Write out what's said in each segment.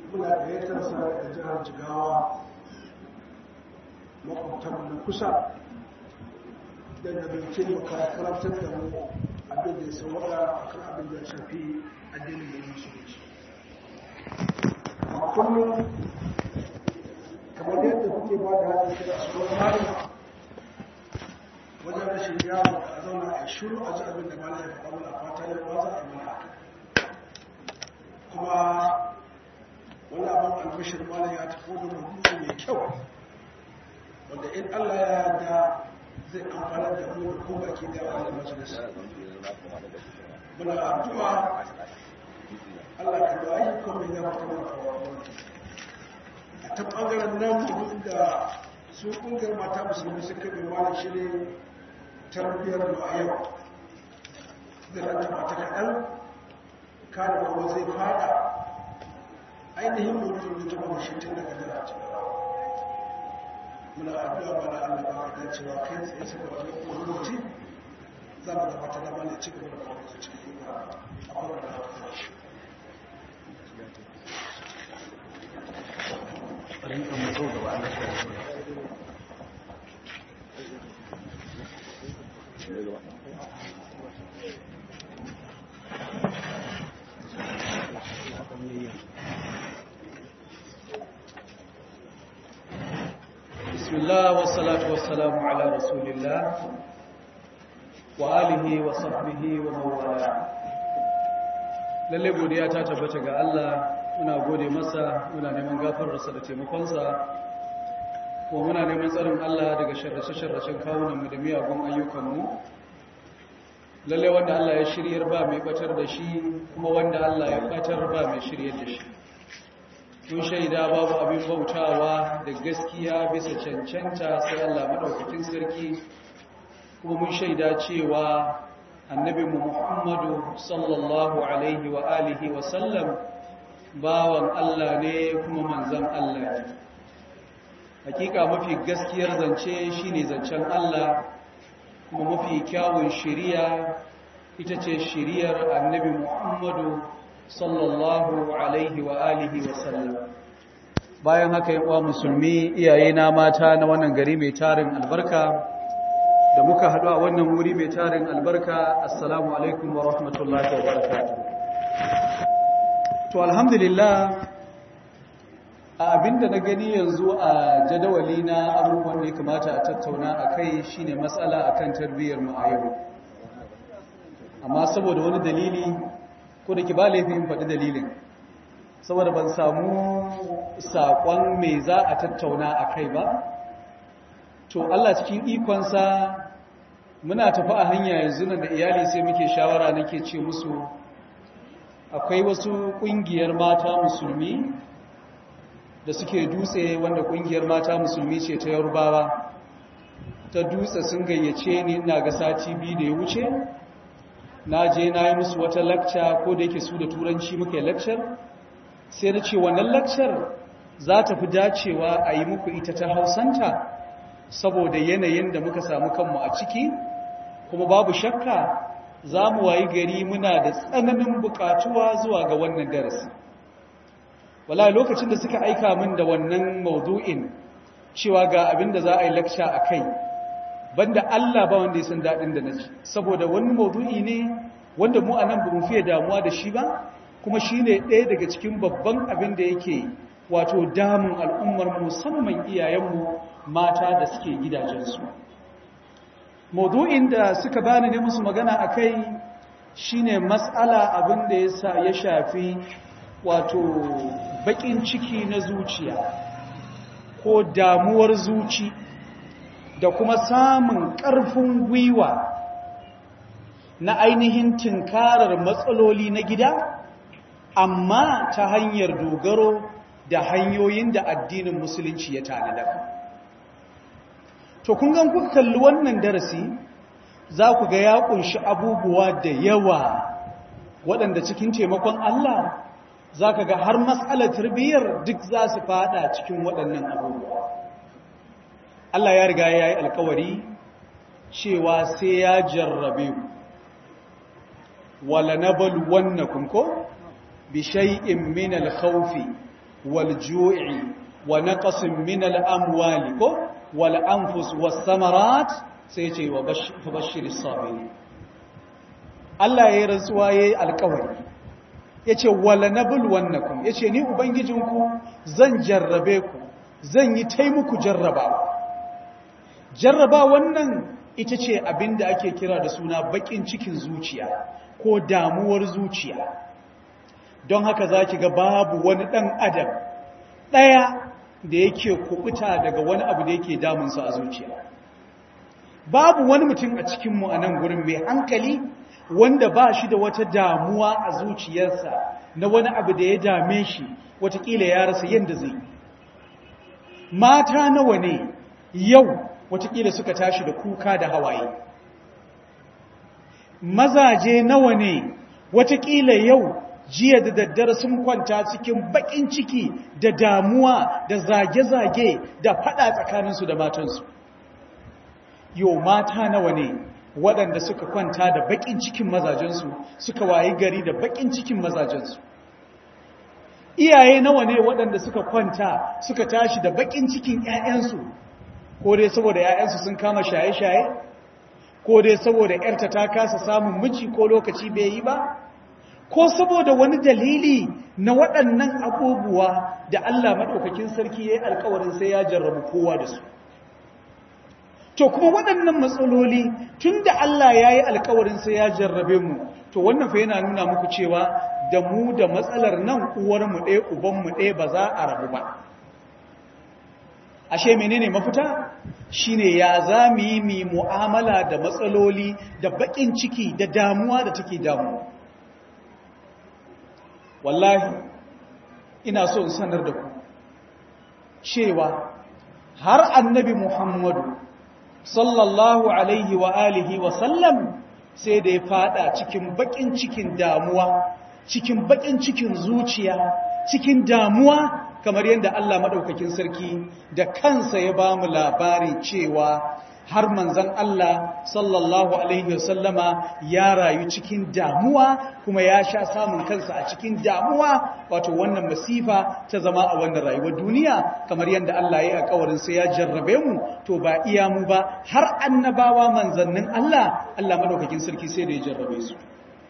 muna gayyatar sa daga jihar jigawa makwabtan na kusa da da bai taimaka karantar da mu abin da ya sauwaka a kan abin da ya shafi addinin da musulunci a kullum kamar yadda kuke ba da haɗin kira su wani malama wajen rashin yaro a zauna a shiru a ji abin da malam ya faɗa mana fata ya ba za a yi mana kuma wani abin albishir malam ya tafi da mutum mai kyau wanda in Allah ya yarda zai amfana da mu da ko baki da wannan majalis muna addu'a Allah ka da ayyukan mai ya fata mana a ta bangaren nan abin da su kungiyar mata musulmi suka bi malam shi ne tarbiyyar mu a yau da ranta mata kaɗan kada kuma zai fada ainihin mutum da jama'a shi tun daga jira muna addu'a ba da Allah ba ka dacewa kai tsaye suka wani kuma lokaci za mu gabatar da mana ci gaba da kuma su cikin yi a kowane da haka shi rinka mutu gaba an بسم الله والصلاة والسلام على رسول الله وآله وصحبه ومن والاه lalle godiya ta tabbata ga Allah muna gode masa muna neman gafararsa da taimakonsa kuma muna neman tsarin Allah daga sharrace-sharracen kawunanmu da miyagun ayyukanmu lalle wanda Allah ya shiryar ba mai batar da shi kuma wanda Allah ya batar ba mai shiryar da shi mun shaida babu abin bautawa da gaskiya bisa cancanta sai Allah madaukakin sarki kuma mun shaida cewa annabi Muhammadu sallallahu alaihi wa alihi wa sallam bawan Allah ne kuma manzon Allah ne hakika mafi gaskiyar zance shine zancen Allah kuma mafi kyawun shiriya ita ce shiriyar annabi Muhammadu sallallahu alaihi wa alihi wa sallam bayan haka yi wa musulmi iyaye na mata na wannan gari mai tarin albarka da muka haɗu a wannan wuri mai tarin albarka assalamu alaikum wa rahmatullahi wa barakatuh to alhamdulillah a abinda na gani yanzu a jadawali na abubuwan da ya kamata a tattauna a kai shine matsala akan tarbiyyar mu a yau amma saboda wani dalili ko da ki ba laifin faɗi dalilin saboda ban samu saƙon me za a tattauna a kai ba to Allah cikin ikonsa muna tafi a hanya yanzu nan da iyali sai muke shawara nake ce musu akwai wasu ƙungiyar mata musulmi da suke dutse wanda ƙungiyar mata musulmi ce ta yarubawa ta dutse sun gayyace ni ina ga sati biyu da ya wuce na je na yi musu wata lakca ko da yake su da turanci muke lakcar sai na ce wannan lakcar za ta fi dacewa a yi muku ita ta hausanta saboda yanayin da muka samu kanmu a ciki kuma babu shakka za mu wayi gari muna da tsananin bukatuwa zuwa ga wannan darasi wala lokacin da suka aika min da wannan maudu'in cewa ga abin da za a yi lakca a kai banda Allah ba wanda ya san daɗin da na ji saboda wani maudu'i ne wanda mu a nan ba mu fiye damuwa da shi ba kuma shi ne ɗaya daga cikin babban abin da yake wato damun al'ummar musamman iyayenmu mata da suke gidajensu maudu'in da suka bani ne musu magana a kai shi ne matsala abin da ya shafi wato baƙin ciki na zuciya ko damuwar zuci da kuma samun ƙarfin gwiwa na ainihin tinkarar matsaloli na gida amma ta hanyar dogaro da hanyoyin da addinin musulunci ya tanada to kun gan kuka kalli wannan darasi za ku ga ya kunshi abubuwa da yawa waɗanda cikin taimakon Allah za ka ga har matsalar tarbiyyar duk za su fada cikin waɗannan abubuwa Allah ya riga ya yi alkawari cewa sai ya jarrabe ku wala nabalu wannakum ko bi shay'in min al-khawfi wal ju'i wa naqsin min al amwali ko wal anfus was samarat sai ce wa bashiris sabirin Allah ya yi rantsuwa ya yi alkawari ya ce wala na bulwannakum ya ce ni ubangijinku zan jarrabe ku zan yi taimuku jarrabawa jarraba wannan ita ce abin da ake kira da suna bakin cikin zuciya ko damuwar zuciya don haka za ki ga babu wani ɗan adam ɗaya da yake kubuta daga wani abu da yake damunsa a zuciya babu wani mutum a cikinmu a nan gurin mai hankali wanda ba shi da wata damuwa a zuciyarsa na wani abu da ya dame shi watakila ya rasa yadda zai mata nawa ne yau watakila suka tashi da kuka da hawaye mazaje nawa ne watakila yau jiya da daddare sun kwanta cikin bakin ciki da damuwa da zage-zage da fada tsakaninsu da matansu yau mata nawa ne waɗanda suka kwanta da baƙin cikin mazajensu suka wayi gari da baƙin cikin mazajensu iyaye nawa ne waɗanda suka kwanta suka tashi da baƙin cikin ‘ya'yansu ko dai saboda ‘ya'yansu sun kama shaye-shaye ko dai saboda ‘yarta ta kasa samun miji ko lokaci bai yi ba ko saboda wani dalili na waɗannan abubuwa da Allah maɗaukakin sarki ya yi alkawarin sai ya jarrabu kowa da su to kuma waɗannan matsaloli tun da Allah ya yi alkawarin sai ya jarrabe mu to wannan fa yana nuna muku cewa da mu da matsalar nan uwarmu ɗaya ubanmu ɗaya ba za a rabu ba ashe menene mafita shine ya za mu yi mi mu'amala da matsaloli da baƙin ciki da damuwa da take damu wallahi ina so in sanar da ku cewa har annabi muhammadu sallallahu alaihi wa alihi wa sallam sai da ya fada cikin bakin cikin damuwa cikin bakin cikin zuciya cikin damuwa kamar yadda Allah madaukakin sarki da kansa ya bamu labari cewa har manzon Allah sallallahu alaihi wa sallama ya rayu cikin damuwa kuma ya sha samun kansa a cikin damuwa wato wannan masifa ta zama a wannan rayuwar duniya kamar yadda Allah ya yi alƙawarin sai ya jarrabe mu to ba iya mu ba har annabawa manzannin Allah Allah madaukakin sarki sai da ya jarrabe su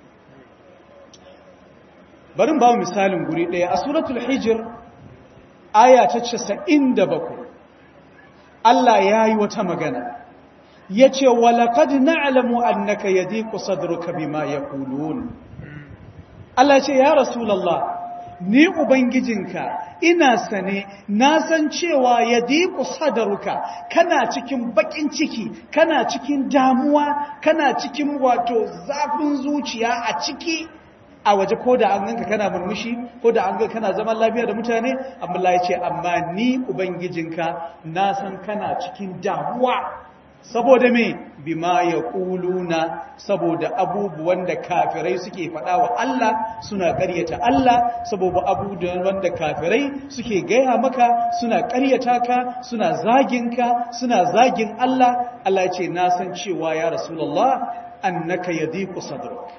barin ba mu misalin guri ɗaya a suratul hijr aya ta 97 Allah ya yi wata magana ya ce walakad na'lamu annaka yadiqu sadruka bima yaqulun Allah ce ya rasulullah ni ubangijinka ina sane na san cewa yadiqu sadruka kana cikin bakin ciki kana cikin damuwa kana cikin wato zafin zuciya a ciki a waje ko da an ganka kana murmushi ko da an ga kana zaman lafiya da mutane amma Allah ya ce amma ni ubangijinka na san kana cikin damuwa saboda me bima ya ƙuluna saboda abubuwan da kafirai suke faɗa wa Allah suna ƙaryata Allah saboda abubuwan da kafirai suke gaya maka suna ƙaryata ka suna zagin ka suna zagin Allah Allah ce na san cewa ya rasulullah annaka yadiqu sadruk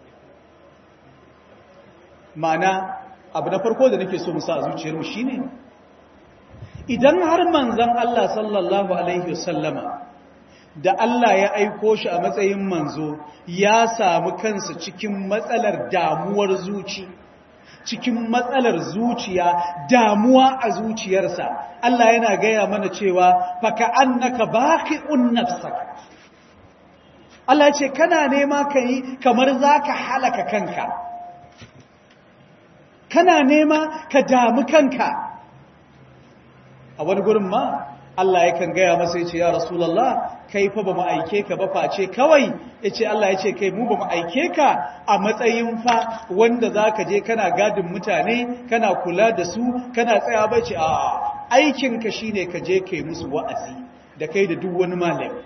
ma'ana abu na farko da nake so mu sa a zuciyarmu shine idan har manzon Allah sallallahu alaihi wasallama da Allah ya aiko shi a matsayin manzo ya samu kansa cikin matsalar damuwar zuci cikin matsalar zuciya damuwa a zuciyarsa Allah yana gaya mana cewa faka annaka baqi'un nafsaka Allah ce kana nema kai kamar zaka halaka kanka kana nema ka damu kanka a wani gurin ma Allah yakan gaya masa ya ce ya Rasulallah kai fa ba mu aike ka ba face kawai ya ce Allah ya ce kai mu ba mu aike ka a matsayin fa wanda za ka je kana gadin mutane kana kula da su kana tsaya ba ce a aikinka shi ne ka je kai musu wa'azi da kai da duk wani malami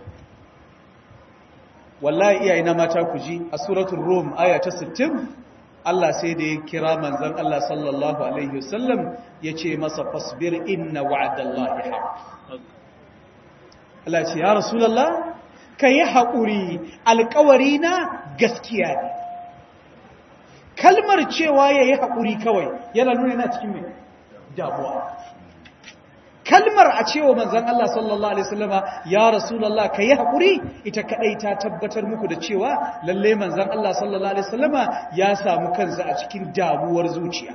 wallahi iyaye na mata ku ji a suratul rum aya ta 60 Allah sai da ya kira manzon Allah sallallahu alaihi wasallam ya ce masa fasbir inna wa'adallahi haqq Allah ce ya Rasulallah ka yi haƙuri alƙawari na gaskiya ne kalmar cewa ya yi haƙuri kawai yana nuna yana cikin mai damuwa kalmar a cewa manzan Allah sallallahu Alaihi wasallama ya rasulallah ka yi haƙuri ita kaɗai ta tabbatar muku da cewa lalle manzan Allah sallallahu Alaihi wasallama ya samu kansa a cikin damuwar zuciya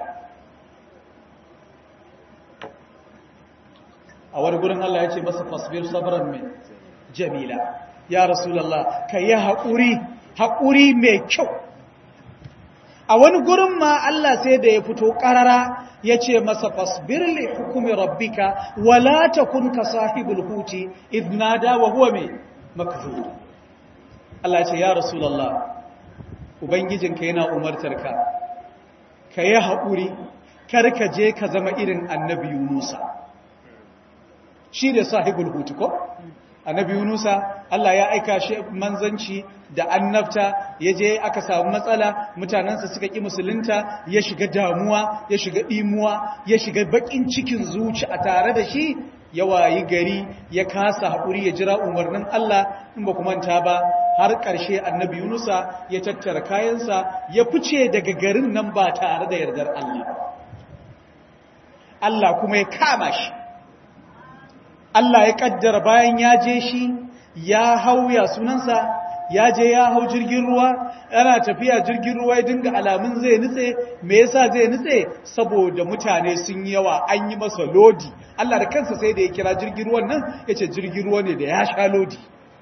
a wani gurin Allah ya ce masa fasbir sabran mai jamila ya rasulallah ka yi haƙuri haƙuri mai kyau a wani gurin ma Allah sai da ya fito ƙarara ya ce masa fasbir li hukumi rabbika wala takun ka sahibul huti idnada wa huwa mai makzur Allah ya ce ya rasulullah ubangijinka yana umartarka ka yi haƙuri kar ka je ka zama irin annabi Yunusa shi da sahibul huti ko annabi Yunusa Allah ya aika shi manzanci da annabta ya je aka samu matsala mutanensa suka ƙi musulunta ya shiga damuwa ya shiga ɗimuwa ya shiga baƙin cikin zuci a tare da shi ya wayi gari ya kasa haƙuri ya jira umarnin Allah in ba manta ba har ƙarshe annabi Yunusa ya tattara kayansa ya fice daga garin nan ba tare da yardar Allah Allah kuma ya kama shi Allah ya kaddara bayan ya je shi ya hauya sunansa ya je ya hau jirgin ruwa yana tafiya jirgin ruwa ya dinga alamun zai nutse me yasa zai nutse saboda mutane sun yawa an yi masa lodi Allah da kansa sai da ya kira jirgin ruwan nan yace jirgin ruwa ne da ya sha lodi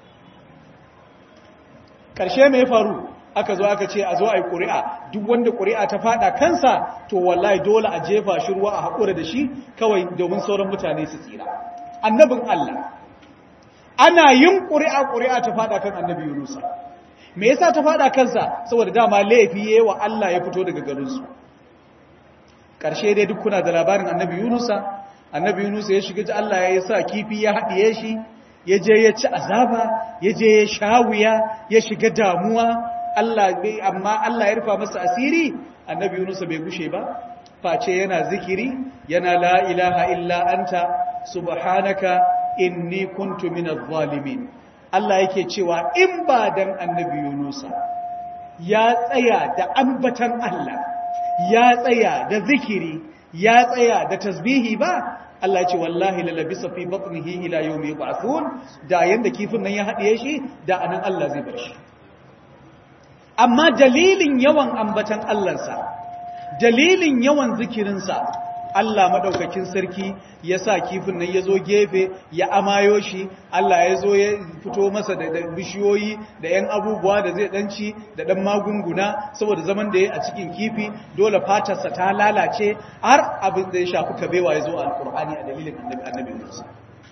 karshe me ya faru aka zo aka ce a zo a yi ƙuri'a duk wanda ƙuri'a ta fada kansa to wallahi dole a jefa shi ruwa a haƙura da shi kawai domin sauran mutane su tsira annabin Allah ana yin ƙuri'a ƙuri'a ta fada kan annabi Yunusa me yasa ta fada kansa saboda dama laifi yayi wa Allah ya fito daga garin su karshe dai duk kuna da labarin annabi Yunusa annabi Yunusa ya shiga Allah ya sa kifi ya haɗiye shi ya je ya ci azaba ya je ya shawiya ya shiga damuwa Allah bai amma Allah ya rufa masa asiri annabi Yunusa bai gushe ba face yana zikiri yana la ilaha illa anta subhanaka inni kuntu minaz zalimin Allah yake cewa in ba dan annabi Yunusa ya tsaya da ambatan Allah ya tsaya da zikiri ya tsaya da tasbihi ba Allah ya ce wallahi lalabisa fi batnihi ila yawmi yub'athun da yanda kifin nan ya hadiye shi da anan Allah zai bar shi amma dalilin yawan ambatan Allahnsa dalilin yawan zikirinsa Allah maɗaukakin sarki ya sa kifin nan ya zo gefe ya amayo shi Allah ya zo ya fito masa da bishiyoyi da ‘yan abubuwa da zai ɗanci da ɗan magunguna saboda zaman da ya a cikin kifi dole fatarsa ta lalace har abin da ya shafi kabewa ya zo a alƙur'ani a dalilin annabi Musa.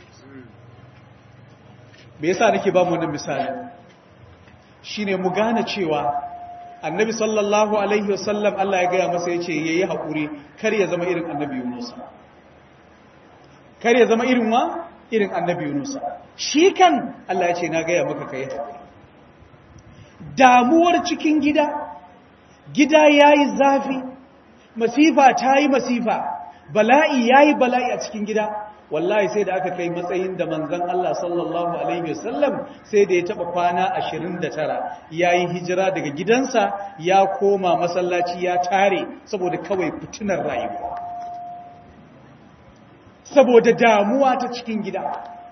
Me yasa nake ba mu wannan misali? Shine mu gane cewa annabi sallallahu alaihi wasallam Allah ya gaya masa ya ce ya yi haƙuri kar ya zama irin annabi yunusa kar ya zama irin wa irin annabi yunusa shi kan Allah ya ce na gaya maka ka yi haƙuri damuwar cikin gida gida ya yi zafi masifa ta yi masifa bala'i ya yi bala'i a cikin gida wallahi sai da aka kai matsayin da manzan Allah sallallahu Alaihi wasallam sai da ya taɓa kwana 29 ya yi hijira daga gidansa ya koma masallaci ya tare saboda kawai fitinar rayuwa saboda damuwa ta cikin gida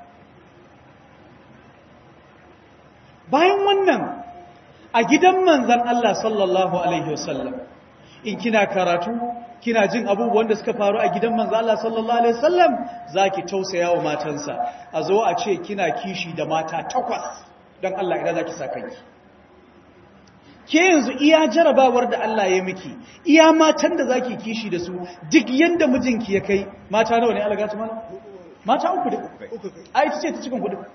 bayan wannan a gidan manzan Allah sallallahu Alaihi wasallam in kina karatu kina jin abubuwan da suka faru a gidan manzo Allah sallallahu alaihi wasallam zaki tausaya wa matansa a zo a ce kina kishi da mata takwas dan Allah idan zaki sa kanki ke yanzu iya jarabawar da Allah ya miki iya matan da zaki kishi da su duk yanda mijinki ya kai mata nawa ne Allah gata mana mata uku duk ai ce ta cikin hudu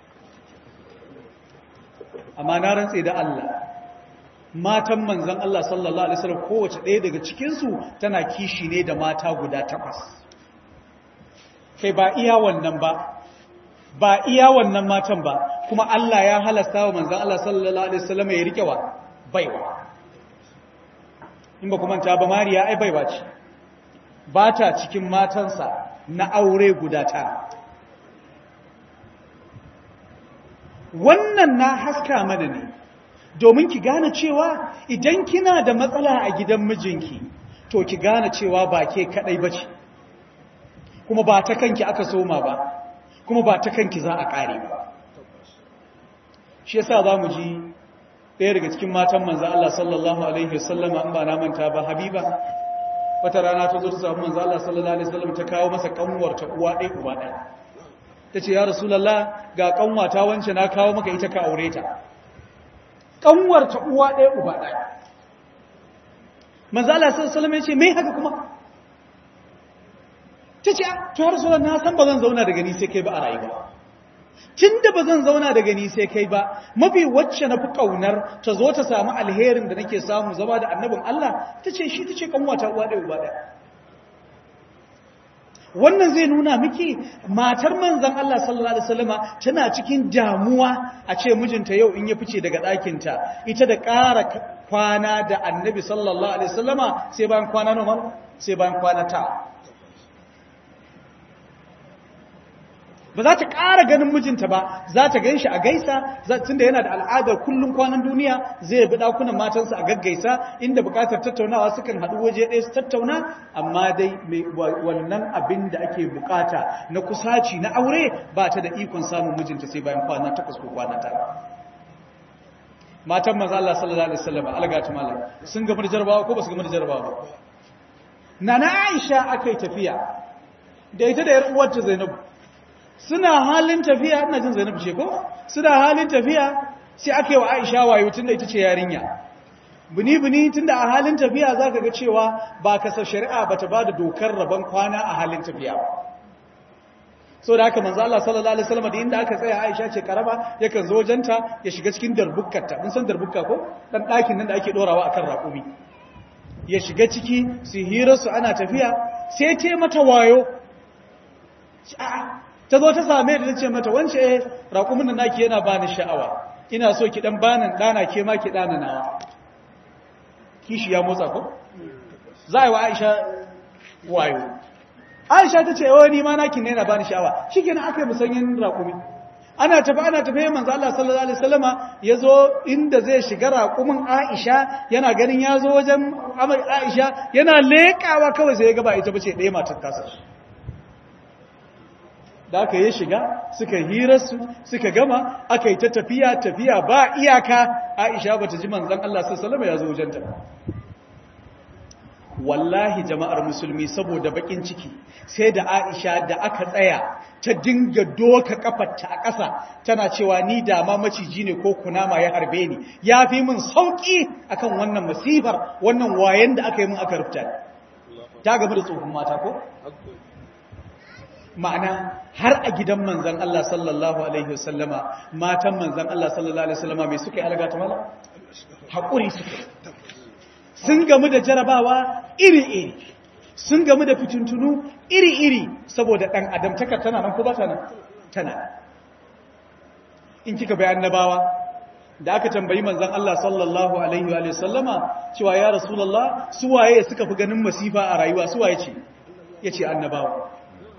amma na rantse da Allah matan manzan Allah sallallahu Alaihi wasallam kowace ɗaya daga cikinsu tana kishi ne da mata guda takwas kai ba iya wannan ba ba iya wannan matan ba kuma Allah ya halasta wa manzan Allah sallallahu Alaihi wasallam ya rike wa baiwa in ba kuma ta ba mariya ai baiwa ce ba ta cikin matansa na aure guda tara wannan na haska mana ne domin ki gane cewa idan kina da matsala a gidan mijinki to ki gane cewa ba ke kadai bace kuma ba ta kanki aka soma ba kuma ba ta kanki za a ƙare ba shi yasa za mu ji ɗaya daga cikin matan manzo Allah sallallahu alaihi wasallam an ba na manta ba habiba wata rana ta zo ta samu manzo Allah sallallahu alaihi wasallam ta kawo masa kanwar ta uwa ɗaya uba ɗaya tace ya rasulullah ga kanwa ta wance na kawo maka ita ka aure ta kanwar ta uwa ɗaya uba ɗaya manzo Allah sallallahu alaihi wasallam ya ce me haka kuma tace to ya rasulullah na san ba zan zauna da gani sai kai ba a rayuwa tun da ba zan zauna da gani sai kai ba mafi wacce na fi ƙaunar ta zo ta samu alherin da nake samu zama da annabin Allah ta ce shi ta ce kanwata uwa ɗaya uba ɗaya wannan zai nuna miki matar manzan Allah sallallahu alaihi wasallama tana cikin damuwa a ce mijinta yau in ya fice daga ɗakinta ita da ƙara kwana da annabi sallallahu alaihi wasallama sai bayan kwana nawa sai bayan kwana ta ba za ta ƙara ganin mijinta ba za ta gan shi a gaisa tun da yana da al'adar kullum kwanan duniya zai bi ɗakunan matansa a gaggaisa inda buƙatar tattaunawa sukan haɗu waje ɗaya su tattauna amma dai wannan abin da ake buƙata na kusaci na aure ba ta da ikon samun mijinta sai bayan kwana takwas ko kwana tara matan maza Allah sallallahu alaihi wasallam algatu malam sun gama da jarabawa ko ba su gama da jarabawa ba nana Aisha akai tafiya da ita da yar uwarta Zainabu suna halin tafiya ina jin Zainab ce ko suna halin tafiya sai aka yi wa Aisha wayo tunda ita ce yarinya buni buni tunda a halin tafiya zaka ga cewa ba kasar shari'a bata bada dokar rabon kwana a halin tafiya so da haka manzo Allah sallallahu alaihi wasallam da inda aka tsaya Aisha ce karama yakan zo wajenta ya shiga cikin darbukkarta mun san darbukka ko dan ɗakin nan da ake dorawa akan raƙumi ya shiga ciki su hira su ana tafiya sai ce mata wayo a'a ta zo ta same da ce mata wance eh raƙumin da naki yana bani sha'awa ina so ki dan bani dana ke ma ki dana nawa kishi ya motsa ko za yi wa Aisha wayo Aisha ta ce wani ma naki ne yana bani sha'awa shikenan aka yi musanyin raƙumi ana tafi ana tafi manzo Allah sallallahu alaihi wasallama yazo inda zai shiga raƙumin Aisha yana ganin yazo wajen Aisha yana leƙawa kawai sai ya ga ba ita bace ɗaya matar tasa da aka yi shiga suka hirarsu suka gama aka yi ta tafiya tafiya ba iyaka aisha bata ji manzan Allah sassalama ya zo wajenta wallahi jama'ar musulmi saboda bakin ciki sai da aisha da aka tsaya ta dinga doka kafarta a ƙasa tana cewa ni da ma maciji ne ko kunama ya harbe ni ya fi min sauƙi akan wannan masifar wannan wayan da aka yi min aka rufta ta gaba da tsohon mata ko ma'ana har a gidan manzan Allah sallallahu Alaihi wasallama matan manzan Allah sallallahu Alaihi wasallama mai suka yi algata mala? haƙuri suka sun gamu da jarabawa iri-iri sun gamu da fitintunu iri-iri saboda ɗan adamtaka tana nan ko ba tana tana in kika bayan nabawa da aka tambayi manzan Allah sallallahu Alaihi wasallama cewa ya rasulallah suwaye suka fi ganin masifa a rayuwa suwaye ce ya ce annabawa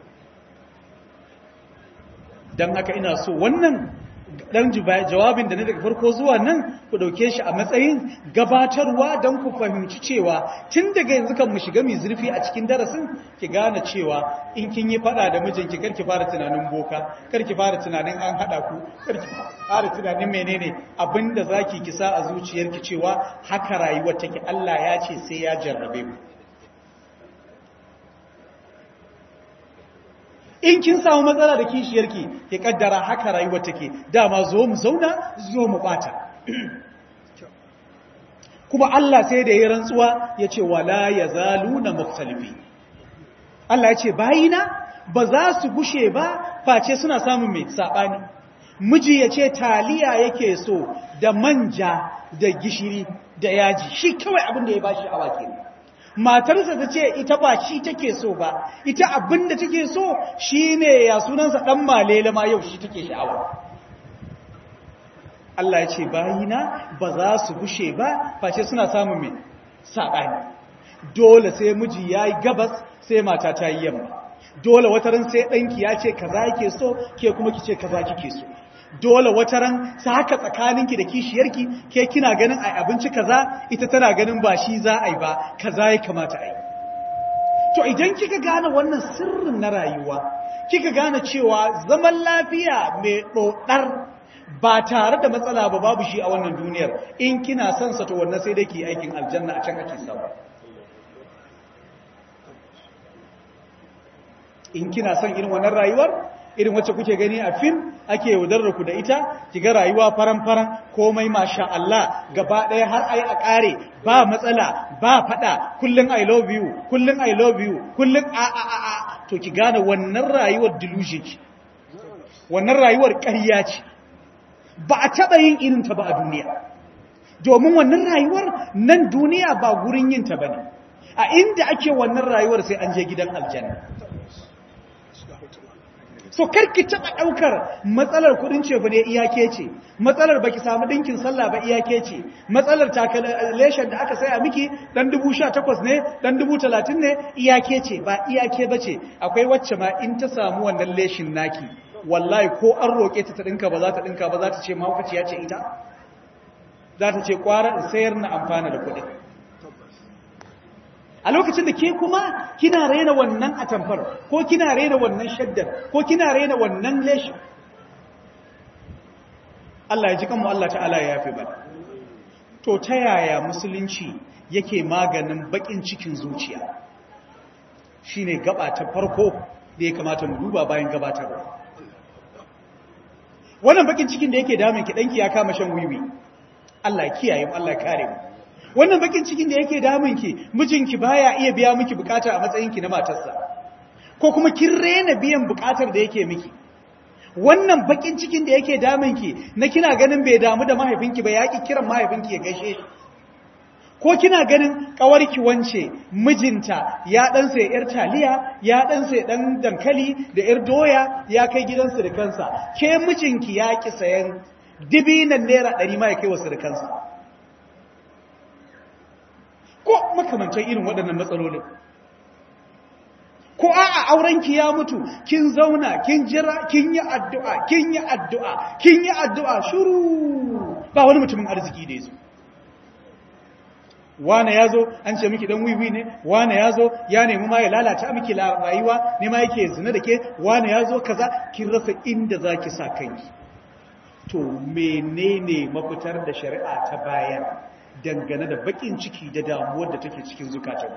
don haka ina so wannan dan jawabin da na daga farko zuwa nan ku dauke shi a matsayin gabatarwa don ku fahimci cewa tun daga yanzu kan mu shiga mai zurfi a cikin darasin ki gane cewa in kin yi fada da mijinki kar ki fara tunanin boka kar ki fara tunanin an hada ku kar ki fara tunanin menene abinda zaki kisa a zuciyarki cewa haka rayuwar take Allah ya ce sai ya jarrabe mu in kin samu matsala da kishiyarki ki kaddara haka rayuwar take dama zo mu zauna zo mu bata kuma Allah sai da ya rantsuwa ya ce wala yazaluna mukhtalifi Allah ya ce bayina ba za su gushe ba face suna samun mai sabani miji ya ce taliya yake so da manja da gishiri da yaji shi kawai abin da ya bashi awa kenan matarsa ta ce ita ba shi take so ba ita abin da take so shi ne ya sunansa ɗan malele ma yau shi take sha'awa Allah ya ce bayina ba za su gushe ba face suna samun mai saɓani dole sai miji ya yi gabas sai mata ta yi yamma dole wataran sai ɗanki ya ce kaza yake so ke kuma ki ce kaza kike so dole wata ran sa haka tsakaninki da kishiyarki ke kina ganin ai abinci kaza ita tana ganin ba shi za a yi ba kaza ya kamata a yi to idan kika gane wannan sirrin na rayuwa kika gane cewa zaman lafiya mai ɗoɗar ba tare da matsala ba babu shi a wannan duniyar in kina son sa to wannan sai dai ki aikin aljanna a can ake samu in kina son irin wannan rayuwar irin wacce kuke gani a fim ake yaudarar ku da ita kiga rayuwa faran-faran komai masha Allah gaba ɗaya har ai a ƙare ba matsala ba faɗa kullum I love you kullum I love you kullum a a a a to ki gane wannan rayuwar delusion ce wannan rayuwar ƙarya ce ba a taɓa yin irin ta ba a duniya domin wannan rayuwar nan duniya ba gurin yin ta bane a inda ake wannan rayuwar sai an je gidan aljanna so karki taba daukar matsalar kudin cefa ne iyake ce matsalar baki samu dinkin sallah ba iyake ce matsalar takalation da aka saya miki dan 18 ne dan 30 ne iyake ce ba iyake bace akwai wacce ma in ta samu wannan leshin naki wallahi ko an roke ta ta dinka ba za ta dinka ba za ta ce mahaukaciya ce ita za ta ce kwara in sayar na amfana da kudi a lokacin da ke kuma kina raina wannan atamfar ko kina raina wannan shaddar ko kina raina wannan leshin Allah ya ji kanmu Allah ta'ala ya yafe ba to ta yaya musulunci yake maganin bakin cikin zuciya shine gaba ta farko da ya kamata mu duba bayan gabatarwa wannan bakin cikin da yake damun ki danki ya kama shan wiwi Allah ya kiyaye mu Allah ya kare mu wannan bakin cikin da yake damunki mijinki baya iya biya miki bukata a matsayinki na matarsa ko kuma kin rena biyan bukatar da yake miki wannan bakin cikin da yake damunki na kina ganin bai damu da mahaifinki ba yaki kiran mahaifinki ya gaishe shi ko kina ganin kawarki wance mijinta ya dan sai yar taliya ya dan sai dan dankali da yar doya ya kai gidansu da kansa ke mijinki ya ki sayan dibinan naira 100 ma ya kai wasu da kansa ko makamantan irin waɗannan matsalolin ko a'a aurenki ya mutu kin zauna kin jira kin yi addu'a kin yi addu'a kin yi addu'a shuru ba wani mutumin arziki da yazo wane yazo an ce miki dan wiwi ne wane yazo ya nemi ma ya lalata miki rayuwa ne ma yake zina da ke wane yazo kaza kin rasa inda zaki sa kanki to menene mafitar da shari'a ta bayan dangane da bakin ciki da damuwar da take cikin zukatan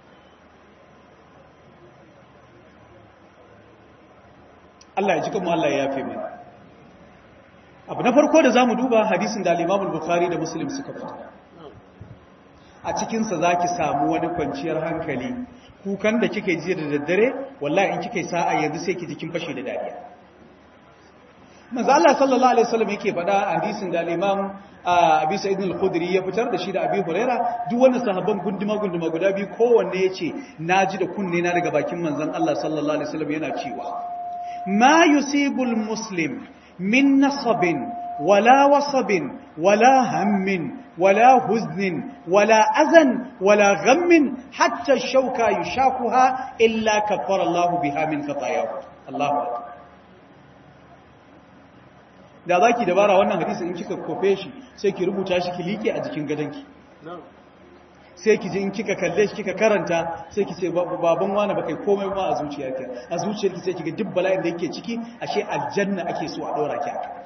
Allah ya jika mu Allah ya yafe mana abu na farko da zamu duba hadisin da al-Imam al-Bukhari da Muslim suka fita a cikin sa zaki samu wani kwanciyar hankali kukan da kike ji da daddare wallahi in kike sa'a yanzu sai ki jikin fashe da dariya manzo Allah sallallahu alaihi wasallam yake faɗa a hadisin da al-Imam Abi Sa'id al-Khudri ya fitar da shi da Abi Huraira duk wannan sahabban gunduma gunduma guda biyu kowanne yace naji da kunne na daga bakin manzon Allah sallallahu alaihi wasallam yana cewa ma yusibul muslim min nasabin wala wasabin wala hammin wala huznin wala azan wala ghammin hatta shauka yushakuha illa kaffara Allah biha min khatayahu Allahu akbar da za ki dabara wannan hadisi in kika kofe shi sai ki rubuta shi ki liƙe a jikin gadonki sai ki ji in kika kalle shi kika karanta sai ki ce baban wani ba kai komai ma a zuciyarki a zuciyarki sai kiga duk bala'in da yake ciki ashe aljanna ake so a ɗora ki aka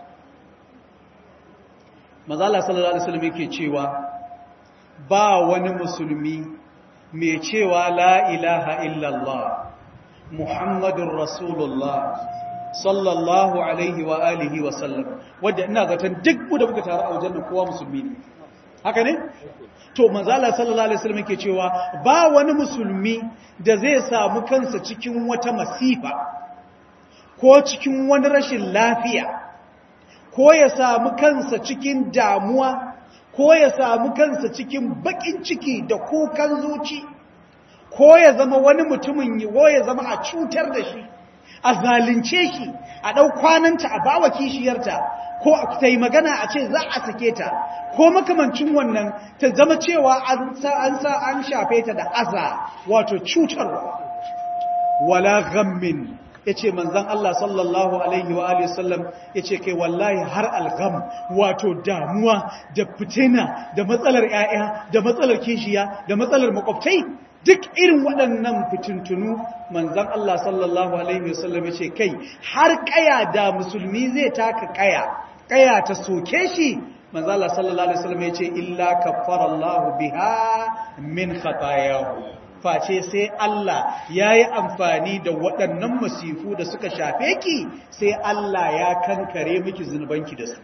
mazala sallallahu alaihi wasallam yake cewa ba wani musulmi mai cewa la ilaha illallah muhammadun rasulullah sallallahu alaihi wa alihi wa sallam wadda ina zaton duk mu da muka taru a wajen nan kowa musulmi ne haka ne to manzala sallallahu alaihi wasallam yake cewa ba wani musulmi da zai samu kansa cikin wata masifa ko cikin wani rashin lafiya ko ya samu kansa cikin damuwa ko ya samu kansa cikin bakin ciki da kukan zuci ko ya zama wani mutumin ko ya zama a cutar da shi a zalunce shi a ɗau kwananta a bawa kishiyarta ko ta yi magana a ce za a sake ta ko makamancin wannan ta zama cewa an sa an shafe ta da aza wato cutarwa wala ghammin ya ce manzan Allah sallallahu Alaihi wa Alaihi wasallam ya ce kai wallahi har algham wato damuwa da fitina da matsalar ‘ya'ya da matsalar kishiya da matsalar makwabtai duk irin waɗannan fitintunu manzan Allah sallallahu Alaihi wasallam ce kai har kaya da musulmi zai taka kaya kaya ta soke shi manzan Allah sallallahu Alaihi wasallam ya ce illa kafara Allah biha min khatayahu face sai Allah ya yi amfani da waɗannan masifu da suka shafe ki sai Allah ya kankare miki zunubanki da su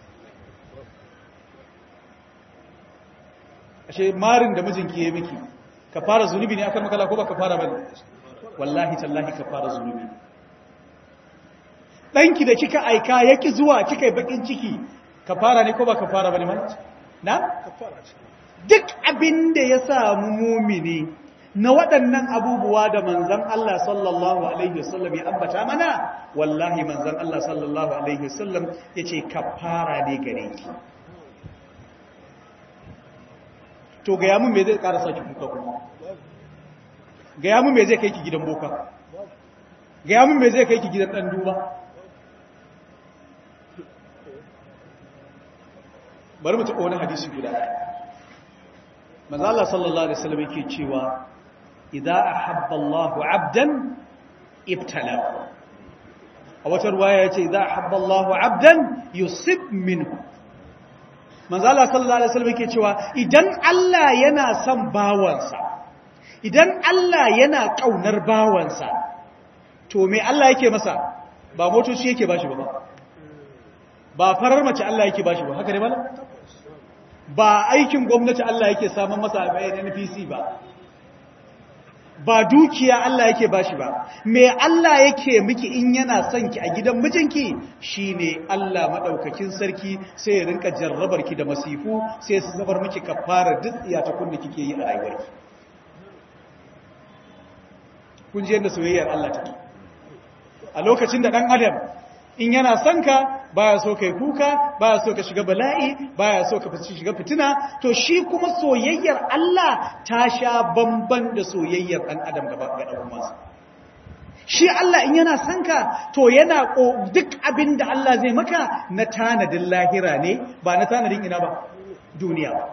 ashe marin da mijinki ya miki ka fara zunubi ne akan makala ko ba ka fara bane wallahi tallahi ka fara zunubi danki da kika aika yaki zuwa kika yi bakin ciki ka fara ne ko ba ka fara bane man na duk abin da ya samu mumini na waɗannan abubuwa da manzan Allah sallallahu alaihi wasallam ya ambata mana wallahi manzan Allah sallallahu alaihi wasallam yace kafara ne gare ki to ga yamun me zai ƙara saki kuka kuma ga yamun me zai kai ki gidan boka ga yamun me zai kai ki gidan ɗan duba bari mu taɓa wani hadisi guda manzala sallallahu alaihi wasallam yake cewa idza ahabba Allahu 'abdan ibtalahu a wata ruwaya yace idza ahabba Allahu 'abdan yusib minhu manzo Allah sallallahu alaihi wasallam yake cewa idan Allah yana son bawansa idan Allah yana kaunar bawansa to me Allah yake masa ba motoci yake bashi ba ba farar mace Allah yake bashi ba haka ne mala ba aikin gwamnati Allah yake samun masa a bayan NPC ba ba dukiya Allah yake bashi ba me Allah yake miki in yana son ki a gidan mijinki shine Allah madaukakin sarki sai ya rinka jarrabar ki da masifu sai su zabar miki kafara duk iya ta kunni kike yi a rayuwarki kun ji yadda soyayyar Allah take a lokacin da dan adam in yana son ka baya so kai kuka baya so ka shiga bala'i baya so ka shiga fitina to shi kuma soyayyar Allah ta sha bamban da soyayyar ɗan adam gaba ga ɗan uwansa shi Allah in yana son ka to yana duk abin da Allah zai maka na tanadin lahira ne ba na tanadin ina ba duniya ba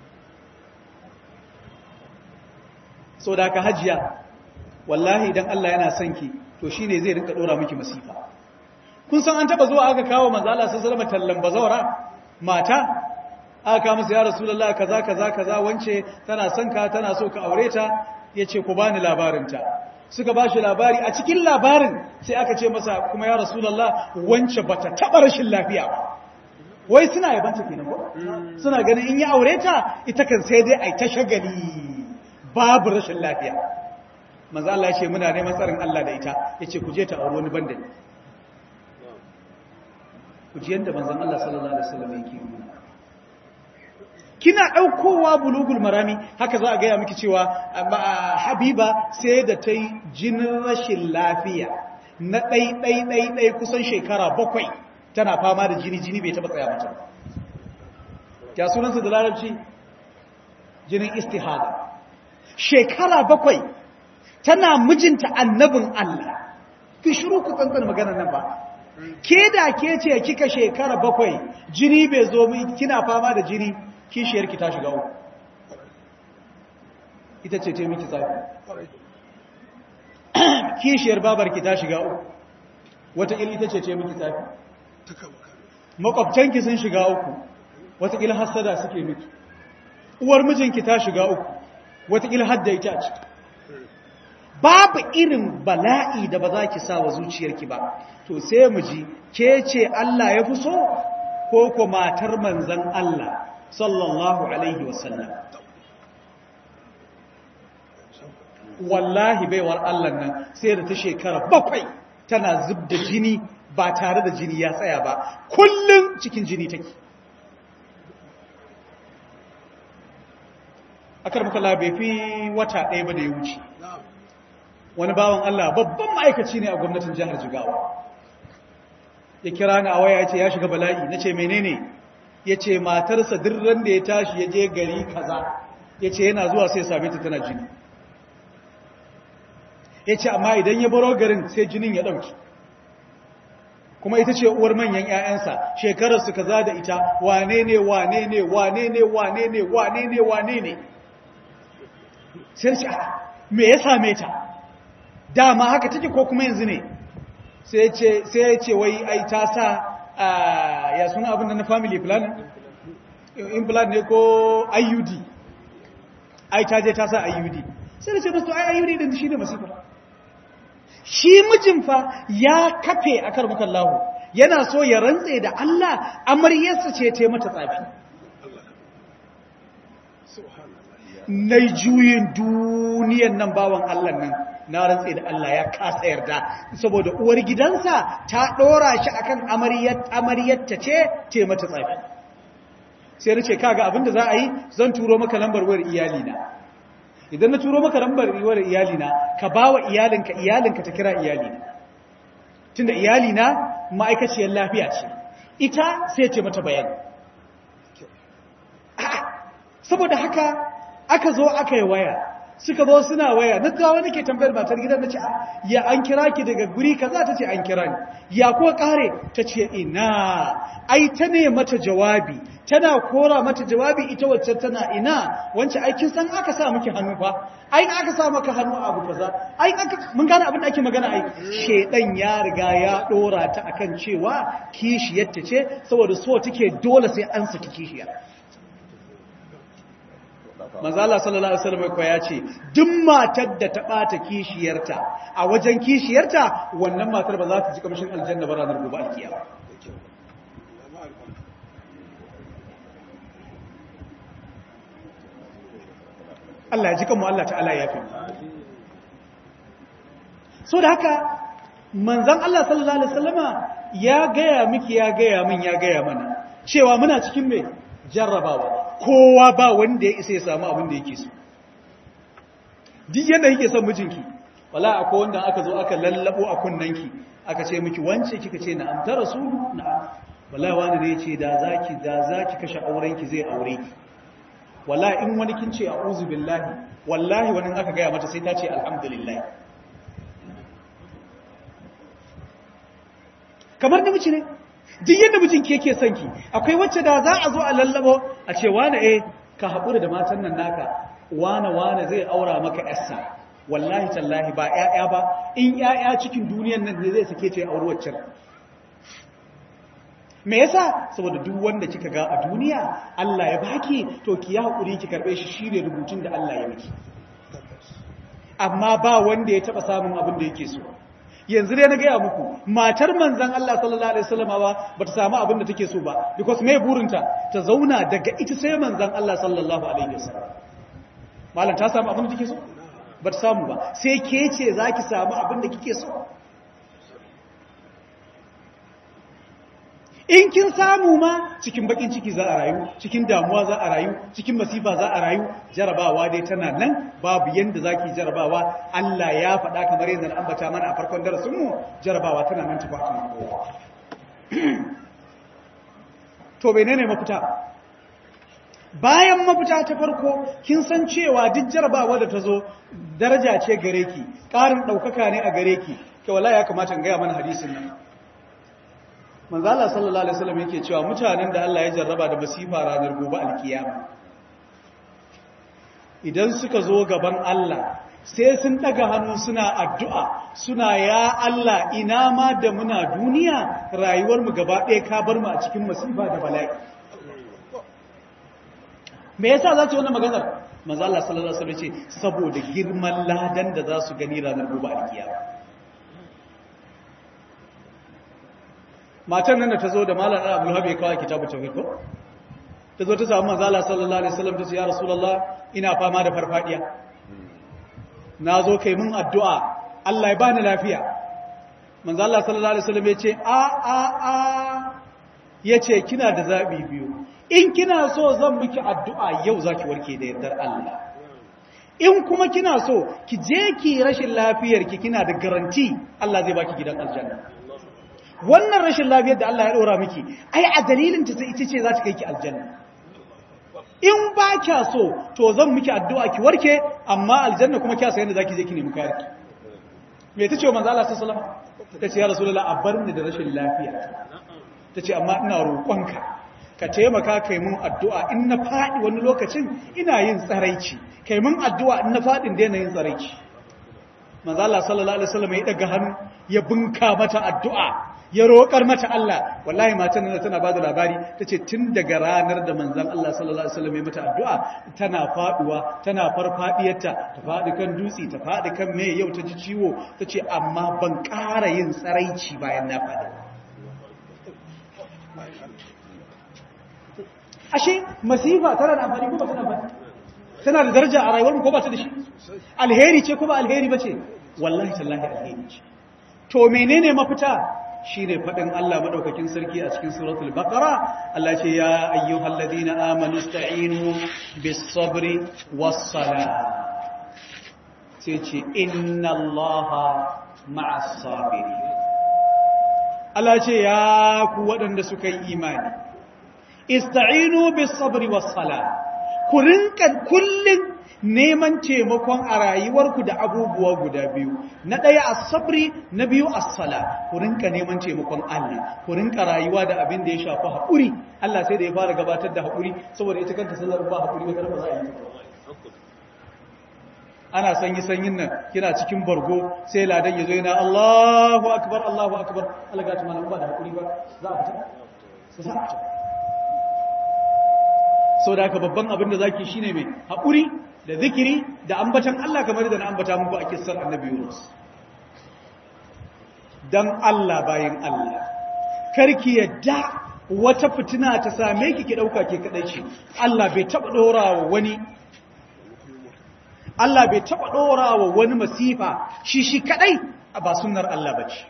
so da ka hajiya wallahi idan Allah yana son ki to shine zai rinka dora miki masifa kun san an taba zuwa aka kawo manzo Allah sallallahu alaihi wasallam tallan bazawara mata aka kawo masa ya rasulullahi kaza kaza kaza wance tana son ka tana so ka aure ta yace ku bani labarin ta suka bashi labari a cikin labarin sai aka ce masa kuma ya rasulullahi wance bata taba rashin lafiya ba wai suna yabanta kenan ko suna ganin in ya aure ta ita kan sai dai ai ta shagali babu rashin lafiya manzo Allah ya ce muna neman tsarin Allah da ita yace ku je ta aure wani banda ku ji yanda manzon Allah sallallahu alaihi wasallam yake yi kina daukowa bulugul marami haka za a ga ya miki cewa habiba sai da ta yi jinin rashin lafiya na ɗai ɗai ɗai ɗai kusan shekara bakwai tana fama da jini jini bai taɓa tsaya mata ya sunansa da larabci jinin istihada shekara bakwai tana mijinta annabin Allah ki shiru ku tsantsan maganar nan ba ke da ke ce kika shekara bakwai jini bai zo kina fama da jini kishiyarki ta shiga uku ita ce ce miki zafi kishiyar babarki ta shiga uku wataƙila ita ce ce miki zafi makwabtanki sun shiga uku wataƙila hassada suke miki uwar mijinki ta shiga uku wataƙila hadda ita ce babu irin bala'i da ba za ki sa wa zuciyarki ba to sai mu ji ke ce Allah ya fi so ko ko matar manzan Allah sallallahu alaihi wasallam wallahi baiwar Allah nan sai da ta shekara bakwai tana zub da jini ba tare da jini ya tsaya ba kullum cikin jini take akar muka labe fi wata ɗaya ba da ya wuce wani bawan Allah babban ma'aikaci ne a gwamnatin jihar Jigawa ya kira ni a waya ya ce ya shiga bala'i na ce menene ya ce matarsa dirran da ya tashi ya je gari kaza ya ce yana zuwa sai same ta tana jini ya ce amma idan ya baro garin sai jinin ya ɗauki kuma ita ce uwar manyan 'ya'yansa shekararsu kaza da ita wane ne wane ne wane ne wane ne wane ne wane ne sai ce me ya same ta dama haka take ko kuma yanzu ne sai ya ce wai ai ta sa ya suna abin da na family plan implant ne ko IUD ai ta je ta sa IUD sai da ce masu ai IUD din shi ne masifar shi mijin fa ya kafe a karbukan lahu yana so ya rantse da Allah amaryarsa ce ta mata tsafi na juyin duniyan nan bawan Allah nan na rantse da Allah ya kasa yarda saboda uwar gidansa ta ɗora shi akan amaryarta ce ce mata tsafi sai na ce kaga abinda za a yi zan turo maka lambar wayar iyalina idan na turo maka lambar wayar iyalina ka ba wa iyalinka iyalinka ta kira iyalina tunda iyalina ma'aikaciyar lafiya ce ita sai ce mata bayani saboda haka aka zo aka yi waya suka zo suna waya na kawo nake tambayar matar gidan nace ya an kira ki daga guri kaza tace an kira ni ya ko kare tace ina ai ta ne mata jawabi tana kora mata jawabi ita wacce tana ina wance ai kin san aka sa miki hannu fa ai aka sa maka hannu abu kaza ai aka mun gane abin da ake magana ai shedan ya riga ya dora ta akan cewa kishiyar ta ce saboda so take dole sai an saki kishiyar manzala sallallahu alaihi wasallam ko ya ce duk matar da ta bata kishiyarta a wajen kishiyarta wannan matar ba za ta ji kamshin aljanna ba ranar gobe alkiyama Allah ya ji kanmu Allah ta'ala ya fi so da haka manzan Allah sallallahu alaihi wasallama ya gaya miki ya gaya min ya gaya mana cewa muna cikin mai jarrabawa kowa ba wanda ya isa ya samu abin da yake so duk yadda yake son mijinki wala akwai wanda aka zo aka lallabo a kunnanki aka ce miki wance kika ce na'am ta rasulu na'am wala wani ne yace da zaki da zaki kashe aurenki zai aure ki wala in wani kin ce a'udhu billahi wallahi wani aka gaya mata sai ta ce alhamdulillah kamar da ne duk yadda mijinki yake son ki akwai wacce da za a zo a lallabo a ce wane eh ka haƙura da matan nan naka wane wane zai aura maka yarsa wallahi tallahi ba ƴaƴa ba in ƴaƴa cikin duniyan nan ne zai sake ce aure waccan me yasa saboda duk wanda kika ga a duniya Allah ya baki to ki ya haƙuri ki karbe shi shine rubutun da Allah ya miki amma ba wanda ya taba samun abin da yake so yanzu dai na gaya muku matar manzan Allah sallallahu alaihi wasallam ba bata samu abin da take so ba because me burinta ta zauna daga ita sai manzan Allah sallallahu alaihi wasallam malam ta samu abin da take so bata samu ba sai ke ce zaki samu abin da kike so in kin samu ma cikin bakin ciki za a rayu cikin damuwa za a rayu cikin masifa za a rayu jarabawa dai tana nan babu yanda zaki jarabawa Allah ya faɗa kamar yadda na ambata mana a farkon darasin mu jarabawa tana nan tafi akan kowa to menene mafita bayan mafita ta farko kin san cewa duk jarabawa da ta zo daraja ce gare ki ƙarin ɗaukaka ne a gare ki ke wala ya kamata in gaya mana hadisin nan manzala sallallahu alaihi wasallam yake cewa mutanen da Allah ya jarraba da masifa ranar gobe alkiyama idan suka zo gaban Allah sai sun daga hannu suna addu'a suna ya Allah ina ma da muna duniya rayuwar mu gaba ɗaya ka bar mu a cikin masifa da bala'i me yasa za su wannan maganar manzo Allah sallallahu alaihi wasallam ce saboda girman ladan da za su gani ranar gobe alkiyama matan nan da ta zo da malam Abu Lahab ya kawo kitabu tauhid ko ta zo ta samu manzo Allah sallallahu alaihi wasallam ta ce ya rasulullah ina fama da farfadiya na zo kai mun addu'a Allah ya bani lafiya manzo Allah sallallahu alaihi wasallam ya ce a a a yace kina da zabi biyu in kina so zan miki addu'a yau zaki warke da yardar Allah in kuma kina so ki je ki rashin lafiyar ki kina da garanti Allah zai baki gidan aljanna wannan rashin lafiyar da Allah ya ɗora miki ai a dalilin ta ita ce za ta kai ki aljanna in ba kya so to zan miki addu'a ki warke amma aljanna kuma kya sayan da zaki je ki nemi kare ki me tace wa manzo Allah sallallahu alaihi wasallam tace ya rasulullah a bar ni da rashin lafiya tace amma ina roƙonka ka taimaka kai mun addu'a in na faɗi wani lokacin ina yin tsaraici kai mun addu'a in na faɗin daina yin tsaraici manzo Allah sallallahu alaihi wasallam ya daga hannu ya bunka mata addu'a ya roƙar mata Allah wallahi matan nan tana bada labari tace tun daga ranar da manzon Allah sallallahu alaihi wasallam ya mata addu'a tana faduwa tana farfadiyarta ta fadi kan dutse ta fadi kan me yau ta ji ciwo tace amma ban ƙara yin tsaraici bayan na fadi ashe masifa tana da amfani ko ba tana amfani tana da daraja a rayuwar mu ko ba ta da shi alheri ce ko ba alheri ba ce wallahi tallahi alheri ce to menene mafita shine fadin Allah madaukakin sarki a cikin suratul baqara Allah ce ya ayyuhal ladina amanu ista'inu bis sabri was salah sai ce inna allaha ma'as sabirin Allah ce ya ku waɗanda suka yi imani ista'inu bis sabri was salah ku rinka kullun neman taimakon a rayuwarku da abubuwa guda biyu na ɗaya as-sabri na biyu as-sala ku rinka neman taimakon Allah ku rinka rayuwa da abin da ya shafi haƙuri Allah sai da ya fara gabatar da haƙuri saboda ita kanta sallar ba haƙuri ba ba za a yi ana sanyi sanyin nan kina cikin bargo sai ladan ya zo yana Allahu akbar Allahu akbar Allah ga tuma ba da haƙuri ba za a fita sai za a fita sau da haka babban abin da zaki shine mai haƙuri da zikiri da ambatan Allah kamar da na ambata muku a kissar annabi Yunus dan Allah bayan Allah karki yadda wata fitina ta same ki ki dauka ke kadai ce Allah bai taba dorawa wani Allah bai taba dorawa wani masifa shi shi kadai ba sunnar Allah bace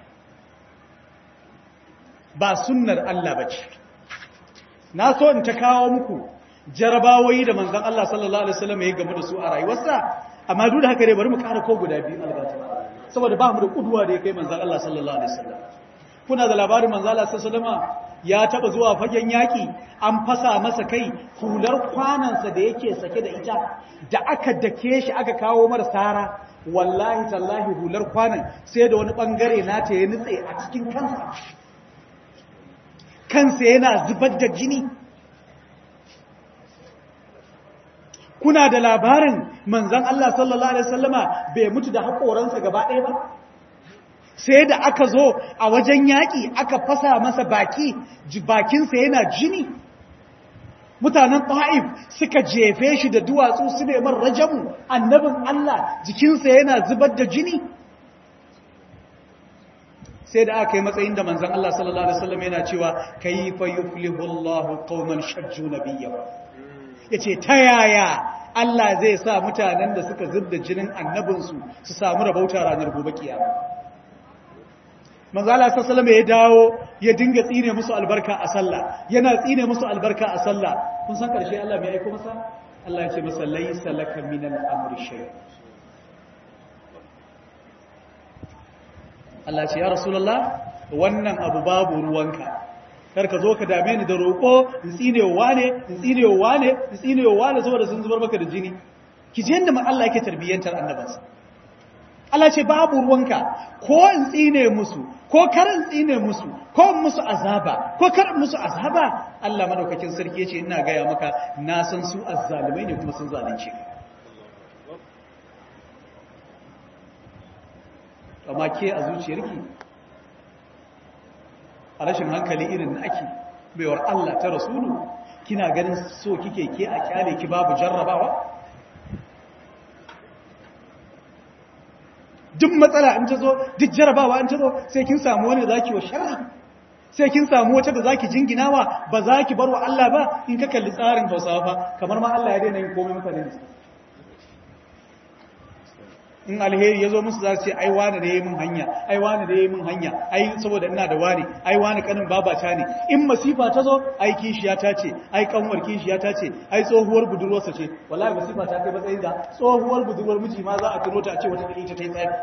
ba sunnar Allah bace na so in ta kawo muku jarabawoyi da manzan Allah sallallahu Alaihi wasallam ya gamu da su a rayuwarsa amma duk da haka ne bari mu kara ko guda biyu albata saboda ba mu da kuduwa da ya kai manzan Allah sallallahu Alaihi wasallam kuna da labarin manzan Allah sallallahu Alaihi ya taba zuwa fagen yaki an fasa masa kai hular kwanansa da yake sake da ita da aka dake shi aka kawo mara sara wallahi tallahi hular kwanan sai da wani bangare nata ya nutse a cikin kansa kansa yana zubar da jini kuna da labarin manzan Allah sallallahu Alaihi wasallama bai mutu da haƙoransa gaba ɗaya ba sai da aka zo a wajen yaƙi aka fasa masa baki bakinsa yana jini mutanen ta'if suka jefe shi da duwatsu su neman rajamu annabin Allah jikinsa yana zubar da jini sai da aka yi matsayin da manzan Allah sallallahu Alaihi wasallam yana cewa kayfa yuflihu Allahu qauman shajju nabiyyahu yace ta yaya Allah zai sa mutanen da suka zubda jinin annabinsu su samu rabauta ranar gobe kiyama manzo Allah sallallahu alaihi ya dawo ya dinga tsine musu albarka a sallah yana tsine musu albarka a sallah kun san karshe Allah mai aiko masa Allah ya ce masa laysa laka minal amri shay Allah ce ya rasulullah wannan abu babu ruwanka kar ka zo ka dame ni da roƙo in tsine wa wane in tsine wa wane in tsine wa wane saboda sun zubar maka da jini ki je yanda Allah yake tarbiyyantar annabansa Allah ce babu ruwanka ko in tsine musu ko kar in tsine musu ko musu azaba ko kar musu azaba Allah madaukakin sarki yace ina gaya maka na san su azzalumai ne kuma sun zalunce amma ke a zuciyarki a rashin hankali irin na ake baiwar Allah ta rasulu kina ganin so kike ke a kyale ki babu jarrabawa duk matsala in ta zo duk jarrabawa in ta zo sai kin samu wani da zaki wa sharri sai kin samu wata da zaki jinginawa ba zaki bar wa Allah ba in ka kalli tsarin Hausawa fa kamar ma Allah ya daina yin komai mutane da in alheri ya zo musu za su ce ai wane da ya yi min hanya ai wane da ya yi min hanya ai saboda ina da wane ai wane kanin babata ne in masifa ta zo ai kishiya ta ce ai kanwar kishiya ta ce ai tsohuwar budurwarsa ce wallahi masifa ta kai matsayin da tsohuwar budurwar miji ma za a tuno ta a ce wata da ita ta yi tsari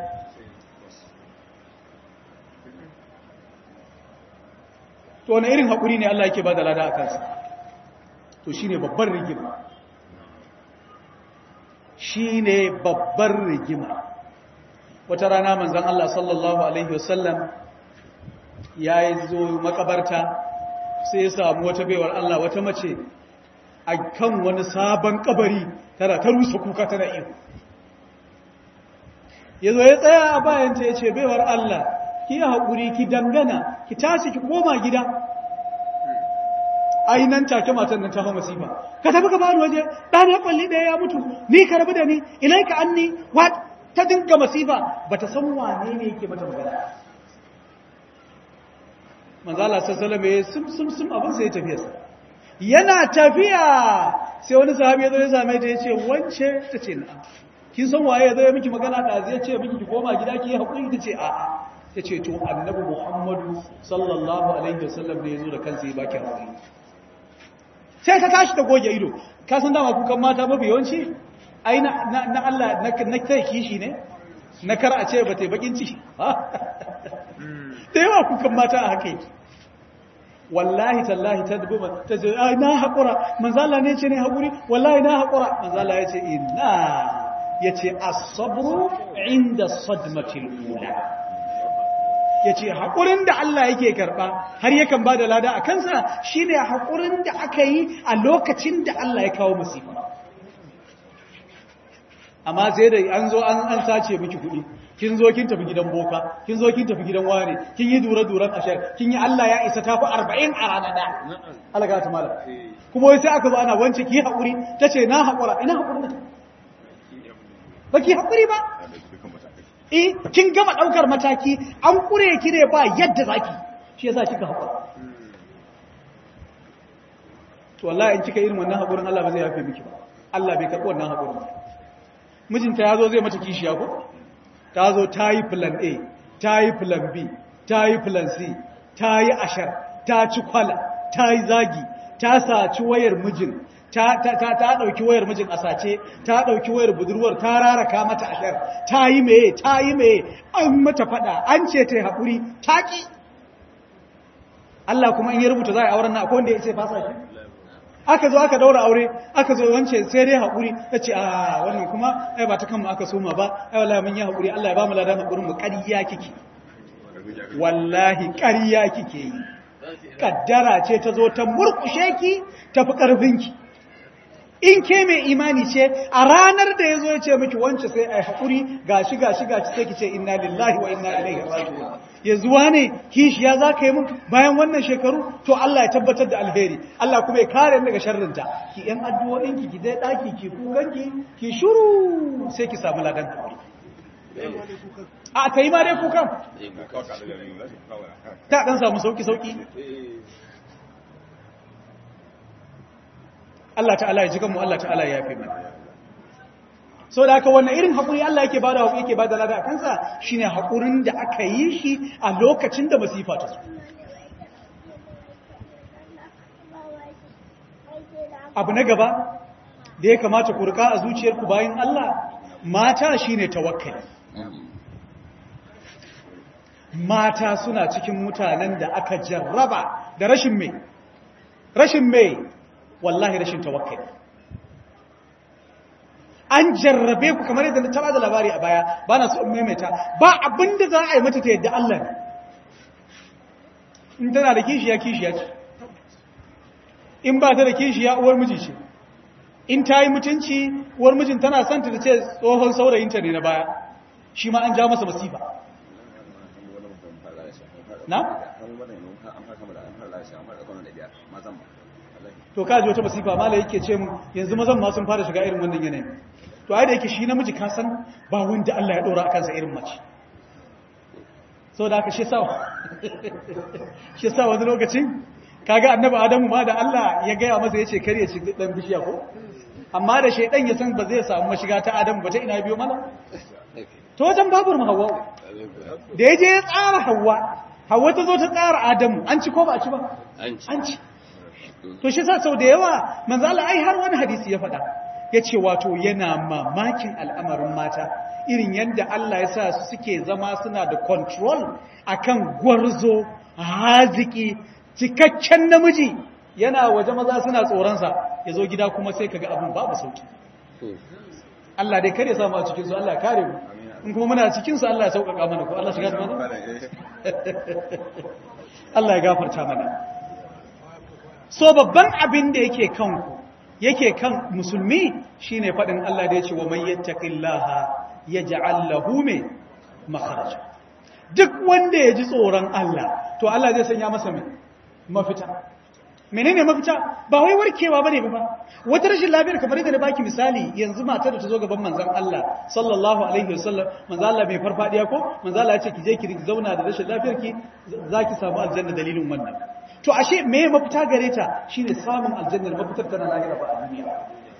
to wani irin haƙuri ne Allah yake ba da lada a kansa to shine babban rigima shi ne babbar rigima wata rana manzan Allah sallallahu Alaihi wasallam ya yi zo makabarta sai ya samu wata baiwar Allah wata mace a kan wani sabon kabari tana ta rusa kuka tana iyo ya zo ya tsaya a bayanta ya ce baiwar Allah ki yi haƙuri ki dangana ki tashi ki koma gida nan take matan nan ta hau masifa ka tafi ka bani waje ɗana kwalli ɗaya ya mutu ni ka rabu da ni ilai ka an ni ta dinga masifa ba ta san wane ne yake mata magana manzala sassalam ya sum sum sum abin sai ya tafiya sa yana tafiya sai wani sahabi ya zo ya same ta ya ce wance ta ce na kin san waye ya zo ya miki magana da zai ce miki ki koma gida ki yi haƙuri ta ce a'a ta ce to annabi muhammadu sallallahu alaihi wasallam ne ya zo da kansa ya baki haƙuri sai ta tashi ta goge ido ka san dama kukan mata mafi yawanci ai na na Allah na na kai kishi ne na kar a ce ba ta bakin ciki da yawa kukan mata a haka yake wallahi tallahi ta dubu ta ce ai na haƙura manzo Allah ne ce ne haƙuri wallahi na haƙura manzo Allah ya ce inna yace as-sabru inda sadmatil ula yace haƙurin da Allah yake karba har yakan bada lada a kansa shine haƙurin da aka yi a lokacin da Allah ya kawo musiba amma sai da an zo an an sace miki kuɗi kin zo kin tafi gidan boka kin zo kin tafi gidan ware kin yi dura duran ashar kin yi Allah ya isa tafi 40 a rana da Allah ga ta mala kuma wai sai aka zo ana wance ki haƙuri tace na haƙura ina haƙuri ba ki haƙuri ba eh kin gama ɗaukar mataki an ƙure ki ne ba yadda zaki shi yasa kika haƙura to wallahi in kika irin wannan haƙurin Allah ba zai yafe miki ba Allah bai karɓi wannan haƙurin ba mijinta ya zo zai mata kishiya ko ta zo ta yi plan A ta yi plan B ta yi plan C ta yi ashar ta ci kwala ta yi zagi ta saci wayar mijin ta ɗauki wayar mijin a sace ta ɗauki wayar budurwar ta raraka mata ashar ta yi meye ta yi meye an mata faɗa an ce ta yi haƙuri ta ƙi Allah kuma in ya rubuta za a yi auren na akwai wanda ya ce fasa shi aka zo aka daura aure aka zo wance sai dai haƙuri ta ce a wannan kuma ai ba ta kanmu aka soma ba ai wallahi mun yi haƙuri Allah ya ba mu ladan haƙurin mu ƙarya kike wallahi ƙarya kike yi kaddara ce ta zo ta murƙushe ki tafi ƙarfinki in ke mai imani ce a ranar da ya zo ya ce miki wance sai ai haƙuri gashi gashi gashi sai ki ce inna lillahi wa inna ilaihi raji'un yanzu wane kishiya za ka yi mun bayan wannan shekaru to Allah ya tabbatar da alheri Allah kuma ya kare daga sharrinta ki yan addu'o'in ki ki dai daki ki kukan ki ki shuru sai ki samu ladan haƙuri a ta yi ma dai kukan ta dan samu sauki sauki Allah ta'ala ya jikan mu Allah ta'ala ya yafe mana so da haka wannan irin haƙuri Allah yake bada haƙuri yake bada lada a kansa shine haƙurin da aka yi shi a lokacin da masifa ta zo abu na gaba da ya kamata ku rika a zuciyarku bayan Allah mata shine tawakkali mata suna cikin mutanen da aka jarraba da rashin mai rashin mai wallahi rashin tawakkali an jarrabe ku kamar yadda ta bada labari a baya ba na so in maimaita ba abinda za a yi mata ta yadda Allah ne in tana da kishiya kishiya ce in ba ta da kishiya uwar miji ce in ta yi mutunci uwar mijin tana son ta ce tsohon saurayinta ne na baya shi ma an ja masa masifa na? to kaji wata masifa mala yake ce mu yanzu mazan ma sun fara shiga irin wannan yanayin to ai da yake shi namiji ka san ba wanda Allah ya dora akan sa irin mace so da haka shi sa shi sa wani lokacin kaga annabi Adamu ma da Allah ya gaya masa yace kare ya ci dan bishiya ko amma da shaydan ya san ba zai samu mashiga ta Adamu ba ta ina biyo mana to wajen babar mu Hawwa da yaje ya tsara Hawwa Hawwa ta zo ta tsara Adamu an ci ko ba a ci ba an ci to shi sa sau da yawa manzo Allah ai har wani hadisi ya faɗa yace wato yana mamakin al'amarin mata irin yadda Allah ya sa su suke zama suna da control akan gwarzo haziki cikakken namiji yana waje maza suna tsoronsa ya zo gida kuma sai kaga abin babu sauki Allah dai kare samu a cikinsu Allah ya kare mu in kuma muna cikinsu Allah ya sauƙaƙa mana ko Allah shiga da mana Allah ya gafarta mana so babban abin da yake kanku yake kan musulmi shine faɗin Allah da ya ce wa man yattaqillaha yaj'al lahu min makharaja duk wanda ya ji tsoron Allah to Allah zai sanya masa mai mafita menene mafita ba wai warkewa bane ba wata rashin lafiyar kamar yadda na baki misali yanzu matar da ta zo gaban manzon Allah sallallahu alaihi wasallam manzon Allah bai farfadiya ko manzon Allah ya ce ki je ki zauna da rashin lafiyar ki zaki samu aljanna dalilin wannan to ashe me mafita gare ta shine samun aljannar mafitar tana lahira ba a duniya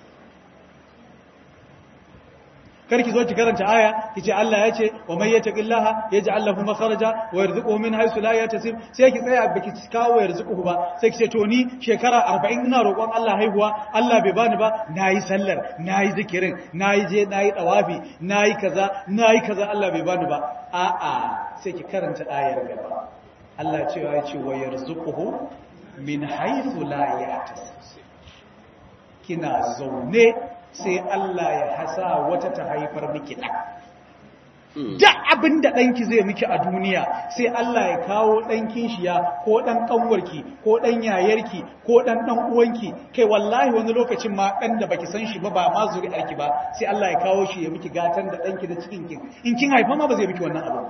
karki zo ki karanta aya kice Allah ya ce wa may yattaqillaha yaj'al lahu makharaja wa yarzuquhu min haythu la yahtasib sai ki tsaya baki kawo yarzuquhu ba sai kice to ni shekara 40 ina roƙon Allah haihuwa Allah bai bani ba nayi sallar nayi zikirin nayi je nayi dawafi nayi kaza nayi kaza Allah bai bani ba a'a sai ki karanta ayar gaba Allah cewa ya ce wa yarzuquhu min haythu la yahtasib kina zaune sai Allah ya hasa wata ta haifar miki ɗan. Da abin da ɗanki zai miki a duniya sai Allah ya kawo ɗankin shi ya ko ɗan ƙanwarki ko ɗan yayarki ko ɗan ɗan uwanki kai wallahi wani lokacin ma ɗan da baki san shi ba ba ma zuri'arki ba sai Allah ya kawo shi ya miki gatan da ɗanki da cikin kin in kin haifa ma ba zai miki wannan abu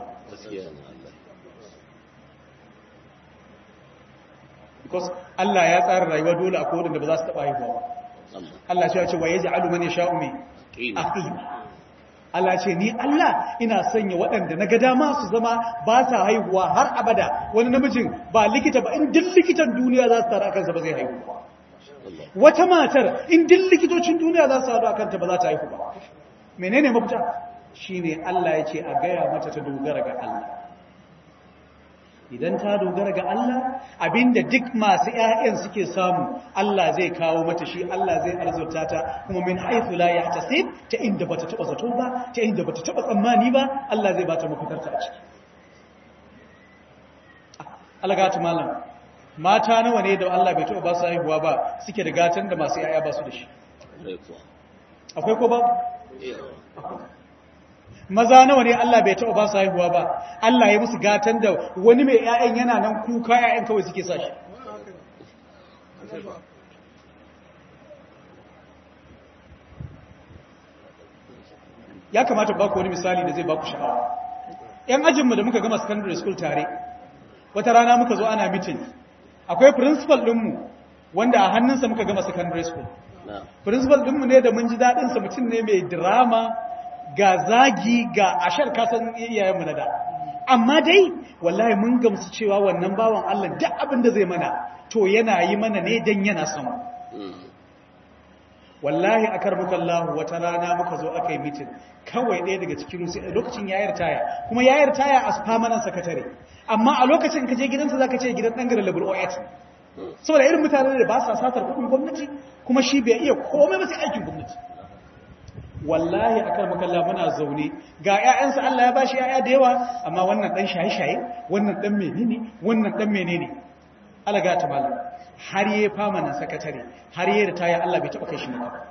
because Allah ya tsara rayuwa dole a kodin da ba za su taɓa haihuwa ba Allah ya ce wa yaj'alu man yasha'u min aqima Allah ce ni Allah ina sanya waɗanda na ga dama su zama ba sa haihuwa har abada wani namijin ba likita ba in duk likitan duniya za su tara kansa ba zai haihu wata matar in duk likitocin duniya za su haɗu kanta ba za ta haihu ba menene mafita shine Allah ya ce a gaya mata ta dogara ga Allah idan ta dogara ga Allah abinda duk masu ƴaƴan suke samu Allah zai kawo mata shi Allah zai arzurta ta kuma min haythu la yahtasib ta inda bata taba zato ba ta inda bata taba tsammani ba Allah zai bata mafitarta a ciki algatu malam mata nawa ne da Allah bai taba ba su haihuwa ba suke da gatan da masu ƴaƴa ba su da shi akwai ko ba maza nawa ne Allah bai taɓa ba su haihuwa ba Allah ya musu gatan da wani mai ƴaƴan yana nan kuka ƴaƴan kawai suke sa shi ya kamata ba ku wani misali da zai ba ku sha'awa ƴan ajinmu da muka gama secondary school tare wata rana muka zo ana meeting akwai principal ɗinmu wanda a hannunsa muka gama secondary school principal ɗinmu ne da mun ji daɗinsa mutum ne mai drama ga zagi ga ashar kasan iyayenmu na da amma dai wallahi mun gamsu cewa wannan bawan Allah duk abin da zai mana to yana yi mana ne dan yana son wallahi akar muka Allah wata rana muka zo aka yi meeting kawai ɗaya daga cikin su lokacin yayar taya kuma yayar taya a permanent secretary amma a lokacin ka je gidansa zaka ce gidan dan garin level 08 saboda irin mutanen da ba sa satar kuɗin gwamnati kuma shi bai iya komai ba sai aikin gwamnati wallahi akan makalla muna zaune ga ƴaƴansa Allah ya bashi ƴaƴa da yawa amma wannan dan shaye-shaye wannan dan menene wannan dan menene Allah ga ta malam har yayi famanan sakatare har yayi ritaya Allah bai taba kai shi maka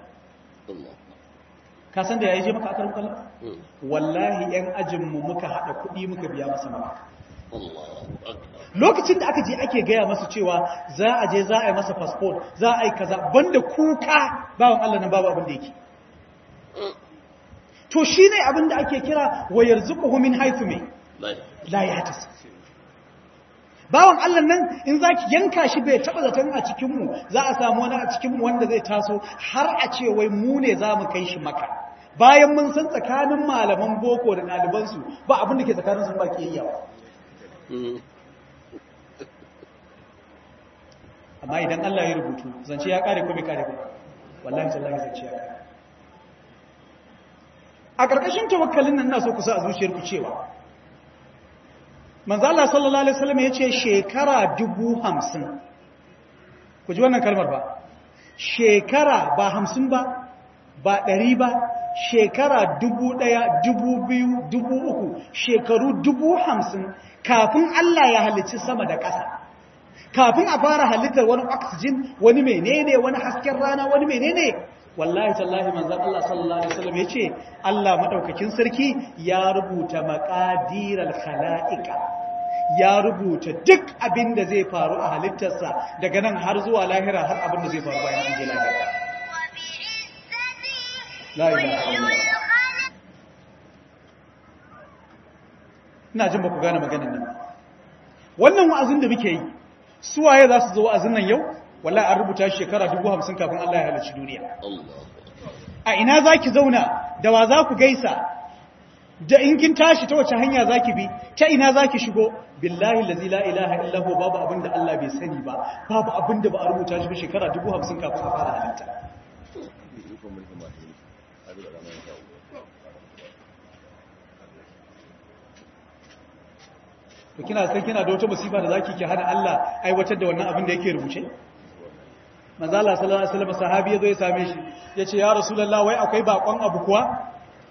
ka san da yayi je maka akarin kallon wallahi ƴan ajin mu muka hada kuɗi muka biya masa maka lokacin da aka je ake gaya masa cewa za a je za a yi masa passport za a yi kaza banda kuka bawan Allah nan babu abin da yake to shi ne abinda ake kira wayar zuƙuhu min haifu mai layatis bawan Allah nan in za ki yanka shi bai taɓa zaton a cikinmu za a samu wani a cikinmu wanda zai taso har a ce wai mu ne za mu kai shi maka bayan mun san tsakanin malaman boko da ɗalibansu ba abinda ke tsakaninsu ba ke yawa amma idan Allah ya rubutu zance ya kare ko bai kare ba wallahi tallahi zance ya kare a ƙarƙashin tawakkalin nan na so ku sa a zuciyarku cewa manzo Allah sallallahu alaihi wasallam ya ce shekara dubu hamsin ku ji wannan kalmar ba shekara ba hamsin ba ba ɗari ba shekara dubu ɗaya dubu biyu dubu uku shekaru dubu hamsin kafin Allah ya halicci sama da ƙasa kafin a fara halittar wani oxygen wani menene wani hasken rana wani menene wallahi tallahi manzan Allah sallallahu alaihi wasallam yace Allah madaukakin sarki ya rubuta maqadiral khalaiqa ya rubuta duk abin da zai faru a halittarsa daga nan har zuwa lahira har abin da zai faru bayan an je lahira la ilaha illallah ina jin ba ku gane maganin nan wannan wa'azin da muke yi suwaye za su zo wa'azin nan yau wallahi an rubuta shi shekara 50 kafin Allah ya halarci duniya a ina za ki zauna da wa za ku gaisa da in kin tashi ta wace hanya za ki bi ta ina za ki shigo billahi lazi la ilaha illahu babu abin da Allah bai sani ba babu abin da ba a rubuta shi ba shekara 50 kafin a fara halitta to kina san kina da wata musiba da zaki ki hana Allah aiwatar da wannan abin da yake rubuce manzo Allah sallallahu alaihi wasallam sahabi yazo ya same shi yace ya rasulullah wai akwai bakon abu kuwa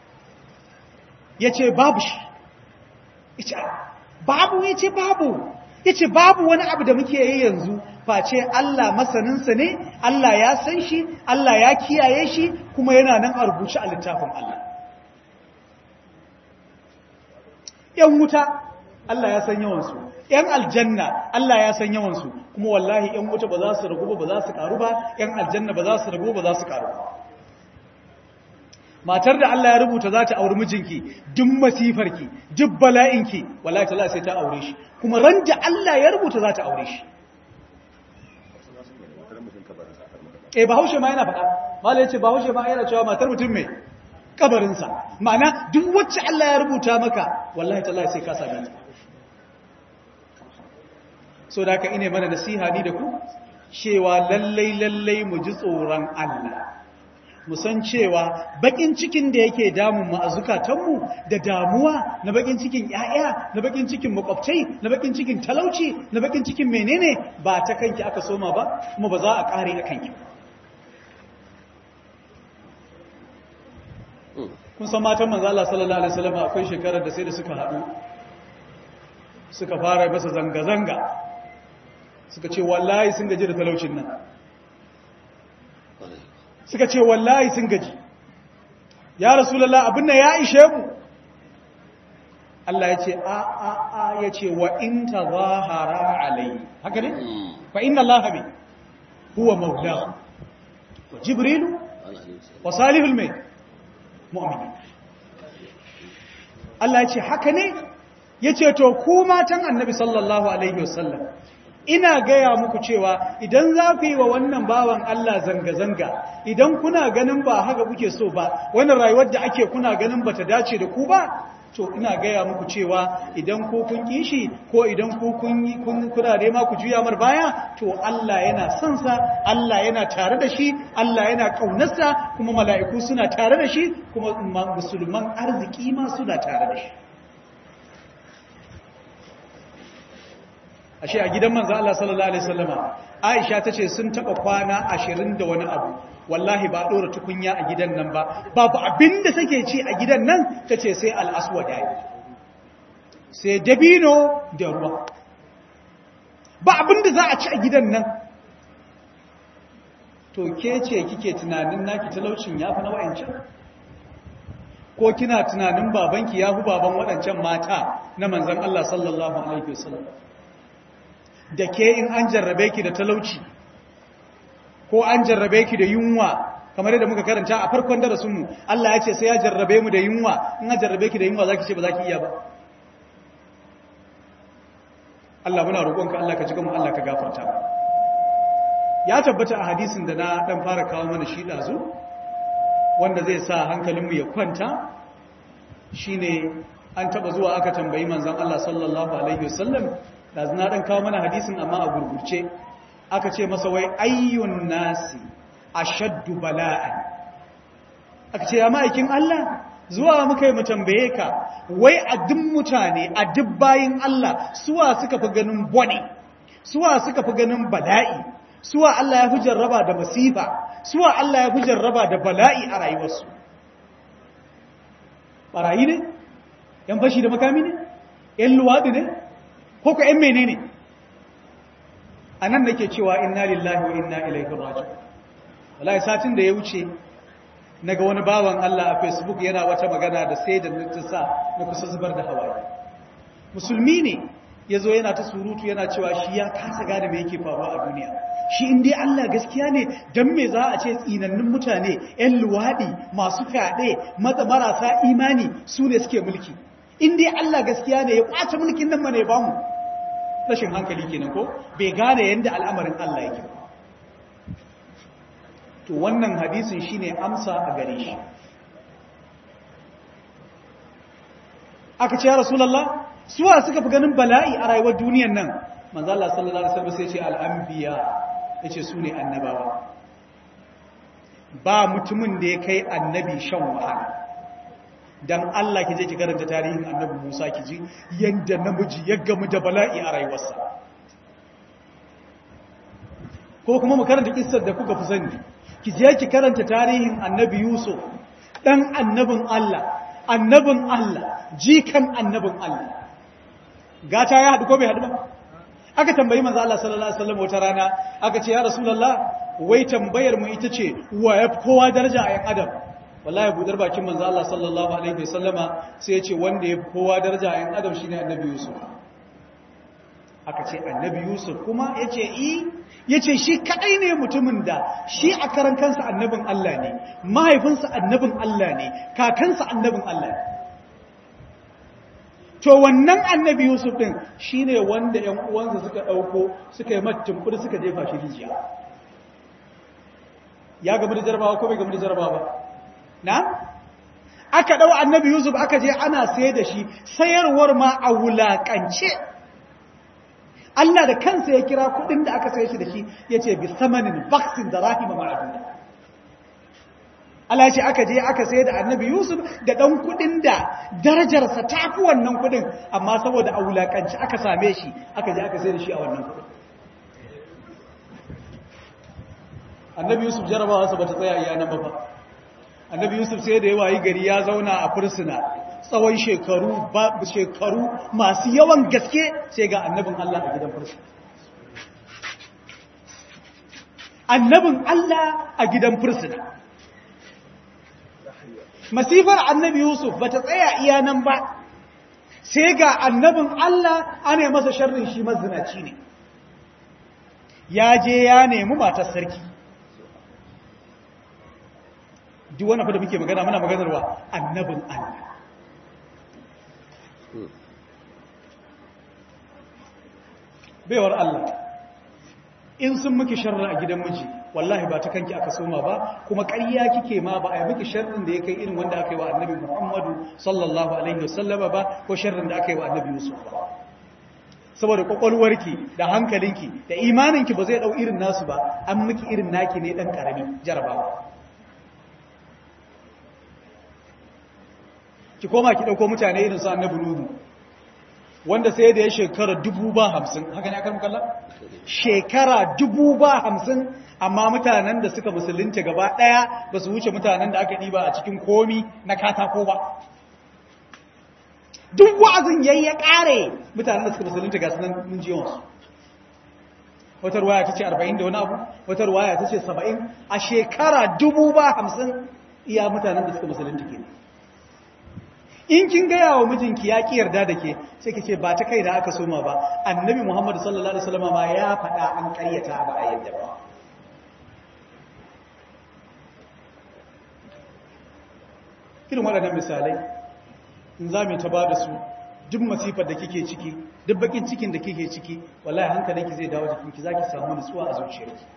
yace babu shi yace babu yace babu yace babu wani abu da muke yi yanzu face Allah masanin sa ne Allah ya san shi Allah ya kiyaye shi kuma yana nan a rubuce a littafin Allah yan wuta Allah ya san yawansu ‘yan aljanna Allah ya san yawansu kuma wallahi ‘yan wuta ba za su ragu ba ba za su karu ba ‘yan aljanna ba za su ragu ba za su karu ba matar da Allah ya rubuta za ta auri mijinki duk masifarki duk bala'inki wallahi ta sai ta aure shi kuma ran da Allah ya rubuta za ta aure shi eh bahaushe ma yana faɗa malai ya ce bahaushe ma yana cewa matar mutum mai kabarinsa ma'ana duk wacce Allah ya rubuta maka wallahi ta sai ka same ta so da haka ine mana nasiha ni da ku cewa lallai lallai mu ji tsoron Allah mu san cewa bakin cikin da yake damun mu a zukatanmu da damuwa na bakin cikin yaya na bakin cikin makwabtai na bakin cikin talauci na bakin cikin menene ba ta kanki aka soma ba kuma ba za a kare a kanki kun san matan manzo Allah sallallahu alaihi wasallam akwai shekarar da sai da suka haɗu suka fara masa zanga-zanga suka ce wallahi sun gaji da talaucin nan suka ce wallahi sun gaji ya rasulallah abin nan ya ishe mu Allah ya ce a a a ya ce wa in tazahara alayhi haka ne fa inna Allah bi huwa maulahu wa jibrilu wa salihul mai mu'minin Allah ya ce haka ne ya ce to ku matan annabi sallallahu alaihi wasallam ina gaya muku cewa idan za ku yi wa wannan bawan Allah zanga-zanga idan kuna ganin ba haka kuke so ba wannan rayuwar da ake kuna ganin bata dace da ku ba to ina gaya muku cewa idan ko kun kishi ko idan ko kun yi kun kuna ma ku juya mar baya to Allah yana son sa Allah yana tare da shi Allah yana kaunarsa kuma mala'iku suna tare da shi kuma musulman arziki ma suna tare da shi ashe a gidan manzo Allah sallallahu alaihi wasallama Aisha tace sun taba kwana 20 da wani abu wallahi ba dora tukunya a gidan nan ba babu abinda take ci a gidan nan tace sai al-aswad yayi sai dabino da ruwa ba abinda za a ci a gidan nan to ke ce kike tunanin naki talaucin yafi na wayancan ko kina tunanin babanki yafi baban wadancan mata na manzon Allah sallallahu alaihi wasallam da ke in an jarrabe ki da talauci ko an jarrabe ki da yunwa kamar yadda muka karanta a farkon darasinmu Allah ya ce sai ya jarrabe mu da yunwa in an jarrabe ki da yunwa zaki ce ba zaki iya ba Allah muna roƙonka Allah ka ji mu Allah ka gafarta ya tabbata a hadisin da na dan fara kawo mana shi dazu wanda zai sa hankalinmu ya kwanta shine an taba zuwa aka tambayi manzon Allah sallallahu alaihi wasallam da na dan kawo mana hadisin amma a gurgurce aka ce masa wai ayyun nasi ashaddu bala'an aka ce ya ma'aikin Allah zuwa muka yi mu tambaye ka wai a duk mutane a duk bayin Allah suwa suka fi ganin bone suwa suka fi ganin bala'i suwa Allah ya fi jarraba da masifa suwa Allah ya fi jarraba da bala'i a rayuwarsu barayi ne yan fashi da makami ne yan luwaɗi ne ko ka ‘yan mene ne a nan nake cewa inna lillahi wa inna ilaihi raji'un wallahi satin da ya wuce naga wani bawan Allah a Facebook yana wata magana da sai da nutsa na kusa zubar da hawaye musulmi ne ya zo yana ta surutu yana cewa shi ya kasa gane mai yake faruwa a duniya shi inda Allah gaskiya ne don me za a ce tsinannun mutane 'yan luwaɗi masu fyaɗe marasa imani su ne suke mulki inda Allah gaskiya ne ya ƙwace mulkin nan mana ya bamu rashin hankali kenan ko bai gane yadda al'amarin Allah yake ba to wannan hadisin shine amsa a gare shi aka ce ya rasulallah suwa suka fi ganin bala'i a rayuwar duniyan nan manzo Allah sallallahu alaihi wasallam sai ce al'anbiya yace su ne annabawa ba mutumin da ya kai annabi shan wahala dan Allah ki je ki karanta tarihin annabi Musa ki ji yanda namiji ya gamu da bala'i a rayuwarsa ko kuma mu karanta kissar da kuka fi sani ki je ki karanta tarihin annabi Yusuf dan annabin Allah annabin Allah jikan annabin Allah gata ya haɗu ko bai haɗu ba aka tambayi manzo Allah sallallahu alaihi wasallam wata rana aka ce ya rasulullah wai tambayar mu ita ce wa ya kowa daraja a yan adam wallahi budar bakin manzo Allah sallallahu alaihi wasallama sai ya ce wanda ya kowa daraja a yan adam shine annabi Yusuf aka ce annabi Yusuf kuma yace i yace shi kadai ne mutumin da shi a karan kansa annabin Allah ne mahaifinsa annabin Allah ne kakansa annabin Allah ne to wannan annabi Yusuf din shine wanda ƴan uwansa suka dauko suka yi mattumfur suka jefa shi rijiya ya gamu da jarabawa ko bai gamu da jarabawa ba na aka dau annabi Yusuf aka je ana sayar da shi sayarwar ma a wulakance Allah da kansa ya kira kudin da aka sayar shi da shi yace bi samanin baksin da rahima ma'aduna Allah ce aka je aka sayar da annabi Yusuf da ɗan kuɗin da darajarsa ta fi wannan kuɗin amma saboda a wulaƙanci aka same shi aka je aka sayar da shi a wannan kuɗin. Annabi Yusuf jarabawarsa ba ta tsaya iya nan ba fa. Annabi Yusuf sai da yawa yi gari ya zauna a fursuna tsawon shekaru shekaru masu yawan gaske sai ga annabin Allah a gidan fursuna. Annabin Allah a gidan fursuna. masifar annabi Yusuf ba ta tsaya iya nan ba sai ga annabin Allah ana masa sharrin shi mazinaci ne ya je ya nemi matar sarki duk wani da muke magana muna maganarwa annabin Allah baiwar Allah in sun miki sharri a gidan miji wallahi ba ta kanki aka soma ba kuma ƙarya kike ma ba a yi miki sharrin da ya kai irin wanda aka yi wa annabi Muhammadu sallallahu alaihi wasallam ba ko sharrin da aka yi wa annabi Yusuf ba saboda kwakwalwarki da hankalinki da imaninki ba zai dau irin nasu ba an miki irin naki ne dan karami jarabawa ki koma ki dauko mutane irin su annabi Nuhu wanda sai da ya shekara dubu ba hamsin haka ne aka kalla shekara dubu ba hamsin amma mutanen da suka musulunta gaba ɗaya ba su wuce mutanen da aka ɗiba a cikin komi na katako ba duk wa'azin yayi ya ƙare mutanen da suka musulunta ga sunan mun ji yawansu wata ruwaya ta ce arba'in da wani abu wata ruwaya ta ce saba'in a shekara dubu ba hamsin iya mutanen da suka musulunta ke in kin gaya wa mijinki ya ƙi yarda da ke sai ki ce ba ta kai da aka soma ba annabi muhammadu sallallahu alaihi wasallam ma ya faɗa an ƙaryata ba a yadda ba irin waɗannan misalai in za mu ta ba da su duk masifar da kike ciki duk bakin cikin da kike ciki wallahi hankalinki zai dawo jikinki za ki samu nutsuwa a zuciyarki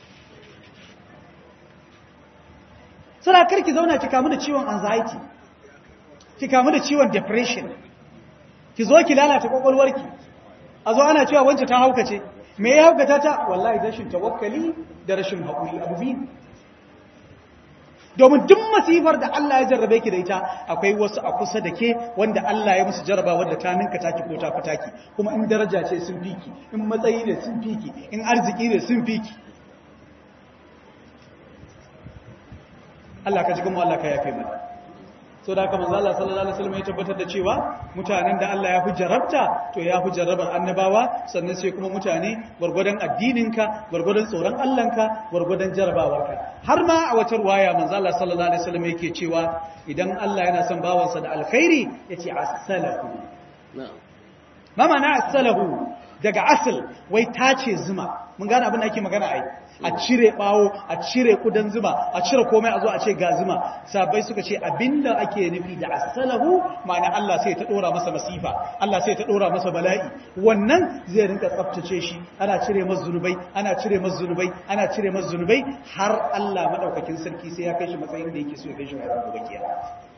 sana karki zauna ki kamu da ciwon anxiety ki kamu da ciwon depression ki zo ki lalata kwakwalwarki a zo ana cewa wancan ta haukace me ya haukata ta wallahi rashin tawakkali da rashin haƙuri abu biyu domin duk masifar da Allah ya jarrabe ki da ita akwai wasu a kusa da ke wanda Allah ya musu jarraba wanda ta ninka taki ko ta fitaki kuma in daraja ce sun fiki in matsayi ne sun fiki in arziki ne sun fiki Allah ka ji kuma Allah ka yafe mana so da haka manzo Allah sallallahu alaihi wasallam ya tabbatar da cewa mutanen da Allah ya fi jarabta to ya fi jarrabar annabawa sannan sai kuma mutane gurgurdan addininka gurgurdan tsoron Allahnka gurgurdan jarabawarka har ma a wata ruwaya manzo Allah sallallahu alaihi wasallam yake cewa idan Allah yana son bawansa da alkhairi yace as-salahu ma ma'ana asalahu daga asal wai tace zuma mun gane abin da ake magana ai a cire bawo a cire kudan zuma a cire komai a zo a ce ga zuma sabai suka ce abinda ake nufi da asalahu ma'ana Allah sai ta dora masa masifa Allah sai ta dora masa bala'i wannan zai rinka tsaftace shi ana cire masa zunubai ana cire masa zunubai ana cire masa zunubai har Allah madaukakin sarki sai ya kai shi matsayin da yake so ya kai shi a ran gobe kiyama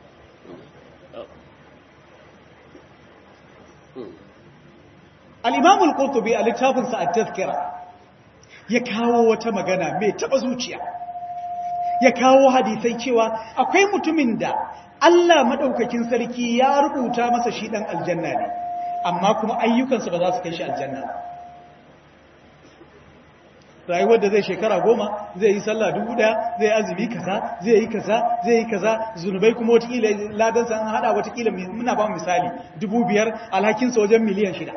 al-imam al-qurtubi a littafinsa at-tazkira ya kawo wata magana mai taba zuciya ya kawo hadisai cewa akwai mutumin da Allah madaukakin sarki ya rubuta masa shi dan aljanna ne amma kuma ayyukansa ba za su kai shi aljanna rayuwar da zai shekara goma zai yi sallah dubu daya zai azumi kaza zai yi kaza zai yi kaza zunubai kuma watakila ladansa an hada watakila muna ba misali dubu biyar alhakinsa wajen miliyan shida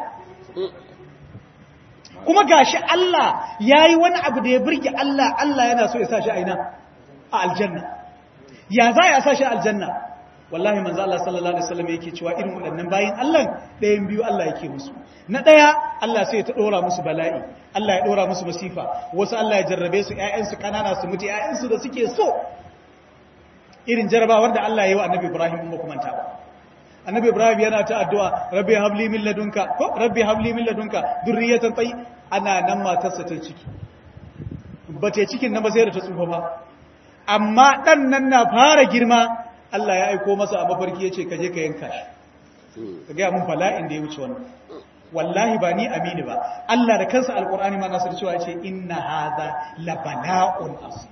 kuma gashi Allah ya yi wani abu da ya birge Allah Allah yana so ya sa shi a ina a aljanna ya za ya sa shi a aljanna wallahi manzo Allah sallallahu alaihi wasallam yake cewa irin waɗannan bayin Allah ɗayan biyu Allah yake musu na ɗaya Allah sai ya ta dora musu bala'i Allah ya dora musu masifa wasu Allah ya jarrabe su ƴaƴansu kanana su mutu ƴaƴansu da suke so irin jarrabawar da Allah ya yi wa Annabi Ibrahim in ba kuma ta ba annabi ibrahim yana ta addu'a rabbi habli min ladunka ko rabbi habli min ladunka durriyatan tay ana nan matarsa ta ciki bace cikin nan ba sai da ta tsufa ba amma dan nan na fara girma Allah ya aiko masa a mafarki yace ka je ka yanka shi ka ga mun bala'in da ya wuce wannan wallahi ba ni amini ba Allah da kansa alqur'ani ma nasar cewa yace inna hadha la bala'un asir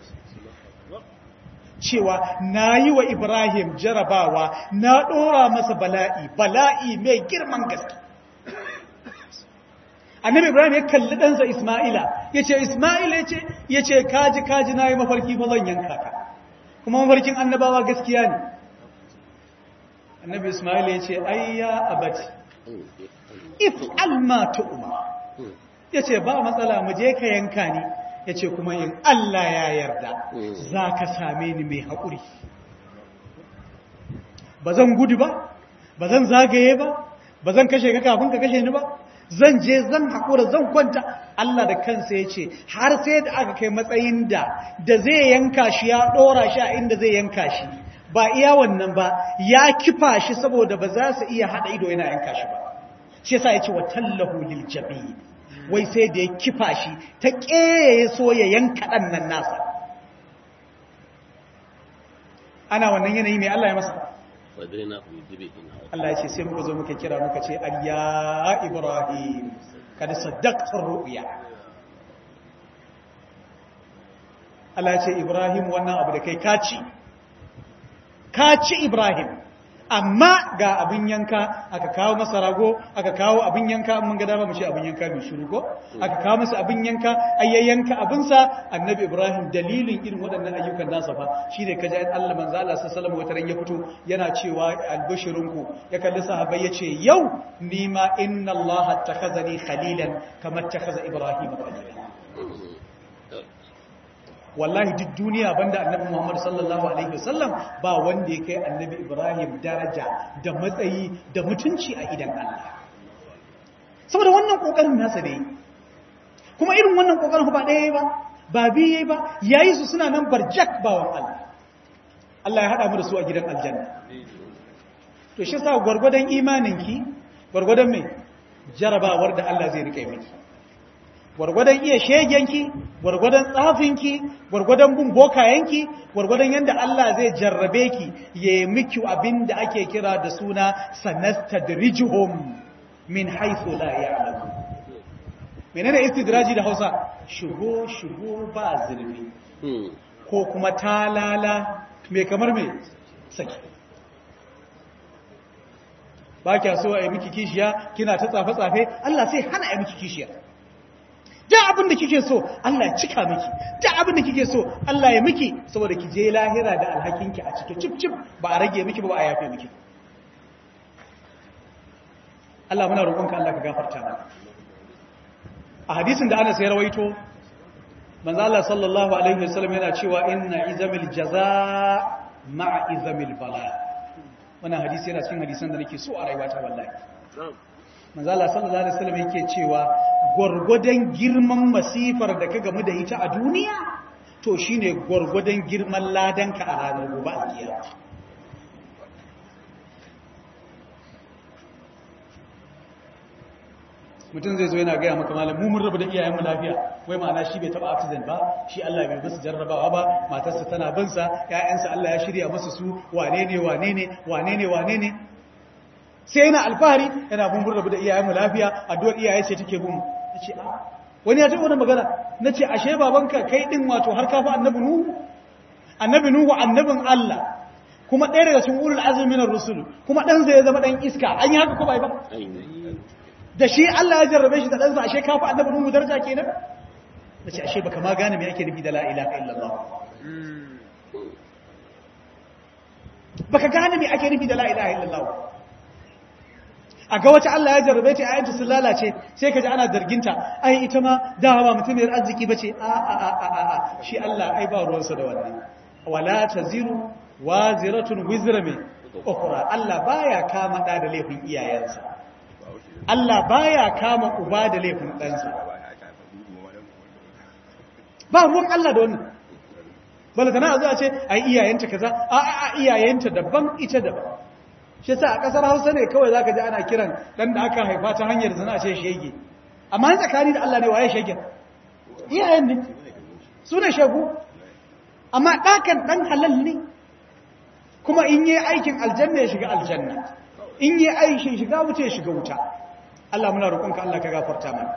cewa na yi wa Ibrahim jarabawa na ɗora masa bala'i, bala'i mai girman gaske. Annabi Ibrahim ya kalli ɗansa Ismaila, ya ce, Ismaila ya ce, kaji kaji na yi mafarki ba zan yanka ka, kuma mafarkin annabawa gaskiya ne. Annabi Ismaila ya ce, ayya abati, if alma tu'uma, ya ce, ba matsala mu je ka yanka ni. ya ce kuma in Allah ya yarda za ka same ni mai haƙuri ba zan gudu ba ba zan zagaye ba ba zan kashe ka kafin ka kashe ni ba zan je zan haƙura zan kwanta Allah da kansa ya ce har sai da aka kai matsayin da da zai yanka shi ya ɗora shi a inda zai yanka shi ba iya wannan ba ya kifa shi saboda ba za su iya haɗa ido yana yanka shi ba shi yasa ya ce wa tallahu lil jabin wai sai da ya kifa shi ta ƙeye so ya yanka ɗan nan nasa ana wannan yanayi mai Allah ya masa Allah ya ce sai muka zo muka kira muka ce ayya ibrahim kada saddaqtar ru'ya Allah ya ce ibrahim wannan abu da kai kaci kaci ibrahim amma ga abin yanka aka kawo masa rago aka kawo abin yanka mun ga dama mu ce abin yanka mai shiru ko aka kawo masa abin yanka ayyayanka abinsa annabi ibrahim dalilin irin waɗannan ayyukan nasa fa shine kaji an Allah manzo Allah sallallahu alaihi wasallam ya fito yana cewa albashirunku ya kalli sahabbai yace yau ni ma inna Allah takhazani khalilan kama takhaza ibrahim khalilan wallahi duk duniya banda annabi Muhammad sallallahu alaihi wasallam ba wanda ya kai annabi Ibrahim daraja da matsayi da mutunci a idan Allah saboda wannan kokarin nasa ne kuma irin wannan kokarin ba ɗaya ba ba biye ba yayi su suna nan barjak bawan Allah Allah ya hada mu da su a gidan aljanna to shi yasa gwargwadon imaninki gwargwadon me jarabawar da Allah zai rike miki gwargwadon iya shegenki gwargwadon tsafinki gwargwadon bin bokayenki gwargwadon yadda Allah zai jarrabe ki ya yi miki abin da ake kira da suna sanastadrijuhum min haythu la ya'lamu menene istidraji da Hausa shigo shigo ba zurfi ko kuma talala me kamar me saki ba kya so a yi miki kishiya kina ta tsafe-tsafe Allah sai hana a yi miki kishiya da abin da kike so Allah ya cika miki da abin da kike so Allah ya miki saboda ki je lahira da alhakinki a cike cip cip ba a rage miki ba ba a yafe miki Allah muna roƙonka Allah ka gafarta mana a hadisin da Anas ya rawaito manzo Allah sallallahu alaihi wasallam yana cewa inna izamil jazaa ma'a izamil bala wannan hadisi yana cikin hadisan da nake so a rayuwata wallahi manzala sallallahu alaihi wasallam yake cewa gwargwadon girman masifar da ka gamu da ita a duniya to shine gwargwadon girman ladanka a ranar gobe alkiyama mutum zai zo yana gaya maka malam mu mun rabu da iyayenmu lafiya wai ma'ana shi bai taba accident ba shi Allah bai musu jarrabawa ba matarsa tana bin sa ƴaƴansa Allah ya shirya musu su wane ne wane ne wane ne wane ne sai yana alfahari yana mun rabu da iyayenmu lafiya addu'ar iyaye ce take bin nace a wani ya taɓa wani magana nace ashe babanka kai din wato har ka fa annabi nuhu annabi nuhu annabin Allah kuma ɗaya daga cikin ulul azmi minar rusul kuma dan zai zama dan iska an yi haka ko bai ba da shi Allah ya jarrabe shi da ɗansa ashe kafa annabi Nuhu daraja kenan nace ashe baka ma gane me yake nufi da la ilaha illallah baka gane me ake nufi da la ilaha illallah a ga wata Allah ya jarrabe ta ayyanta sun lalace sai ka ji ana zarginta ai ita ma da ba mutumiyar arziki bace a a a a a shi Allah ai ba ruwansa da wannan wala taziru waziratun wizra min ukhra Allah baya kama da da laifin iyayensa Allah baya kama uba da laifin ɗansa ba ruwan Allah da wannan balantana a zuwa ce a iyayenta kaza a a iyayenta daban ita daban shi sa a ƙasar hausa ne kawai za ka ji ana kiran ɗan da aka haifa ta hanyar zana ce shege amma yin tsakani da Allah ne waye shegen iyayen ne su ne shagu amma ɗakan ɗan halal ne kuma in yi aikin aljanna ya shiga aljanna in yi aikin shiga wuce ya shiga wuta Allah muna roƙonka Allah ka gafarta mana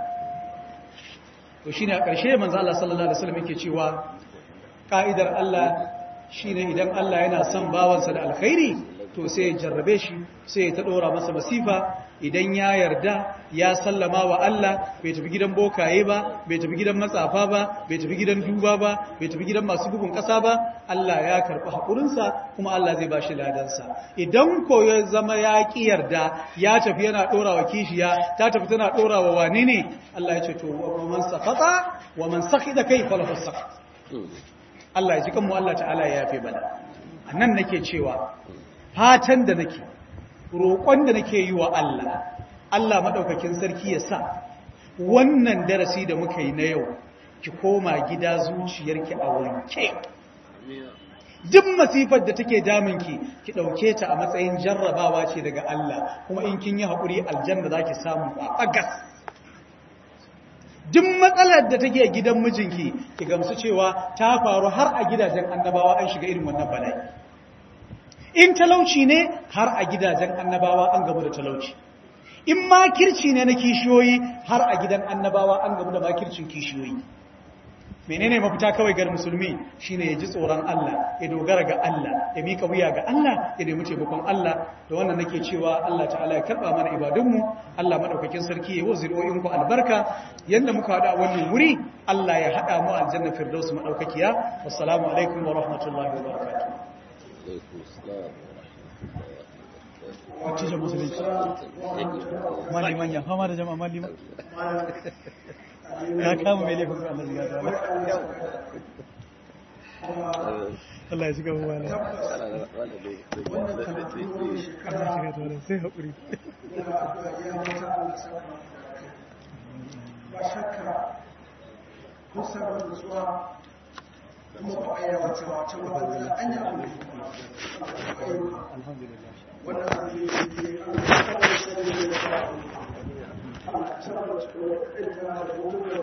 to shine a ƙarshe manzo Allah sallallahu alaihi wasallam yake cewa ka'idar Allah shine idan Allah yana son bawansa da alkhairi to sai ya jarrabe shi sai ya ta dora masa masifa idan ya yarda ya sallama wa Allah bai tafi gidan bokaye ba bai tafi gidan matsafa ba bai tafi gidan duba ba bai tafi gidan masu bugun ƙasa ba Allah ya karɓi haƙurinsa kuma Allah zai ba shi ladansa idan ko ya zama ya ƙi yarda ya tafi yana ɗora wa kishiya ta tafi tana ɗora wa wane ne Allah ya ce to wa man sakata wa man sakida kai falahu sakat Allah ya ji kanmu Allah ta'ala ya yafe bana annan nake cewa fatan da nake roƙon da nake yi wa Allah Allah maɗaukakin sarki ya sa wannan darasi da muka yi na yau ki koma gida zuciyarki a wanke duk masifar da take damunki ki ɗauke ta a matsayin jarrabawa ce daga Allah kuma in kin yi haƙuri aljanna za ki samu a ɓagas duk matsalar da take gidan mijinki ki gamsu cewa ta faru har a gidajen annabawa an shiga irin wannan bala'i in talauci ne har a gidajen annabawa an gamu da talauci in makirci ne na kishiyoyi har a gidan annabawa an gamu da makircin kishiyoyi menene mafita kawai ga musulmi shine ya ji tsoron Allah ya dogara ga Allah ya mika wuya ga Allah ya nemi taimakon Allah da wannan nake cewa Allah ta'ala ya karba mana ibadunmu Allah madaukakin sarki ya wazir'o'in ku albarka yanda muka hada a wannan wuri Allah ya hada mu aljanna firdaus madaukakiya wassalamu alaikum wa rahmatullahi wa barakatuh wacce musulunci maliman ya fama da jama'a maliman ya kama mai laifin ku Allah ya ta Allah ya shiga mu wala Allah shiga ta wala sai haƙuri ba shakka kun samu nutsuwa kuma ba a yawa cewa can ba wani an yi abu alhamdulillah wannan abu ne da ke an kawai sai da ya Allah ya saboda cikin wata ɗin da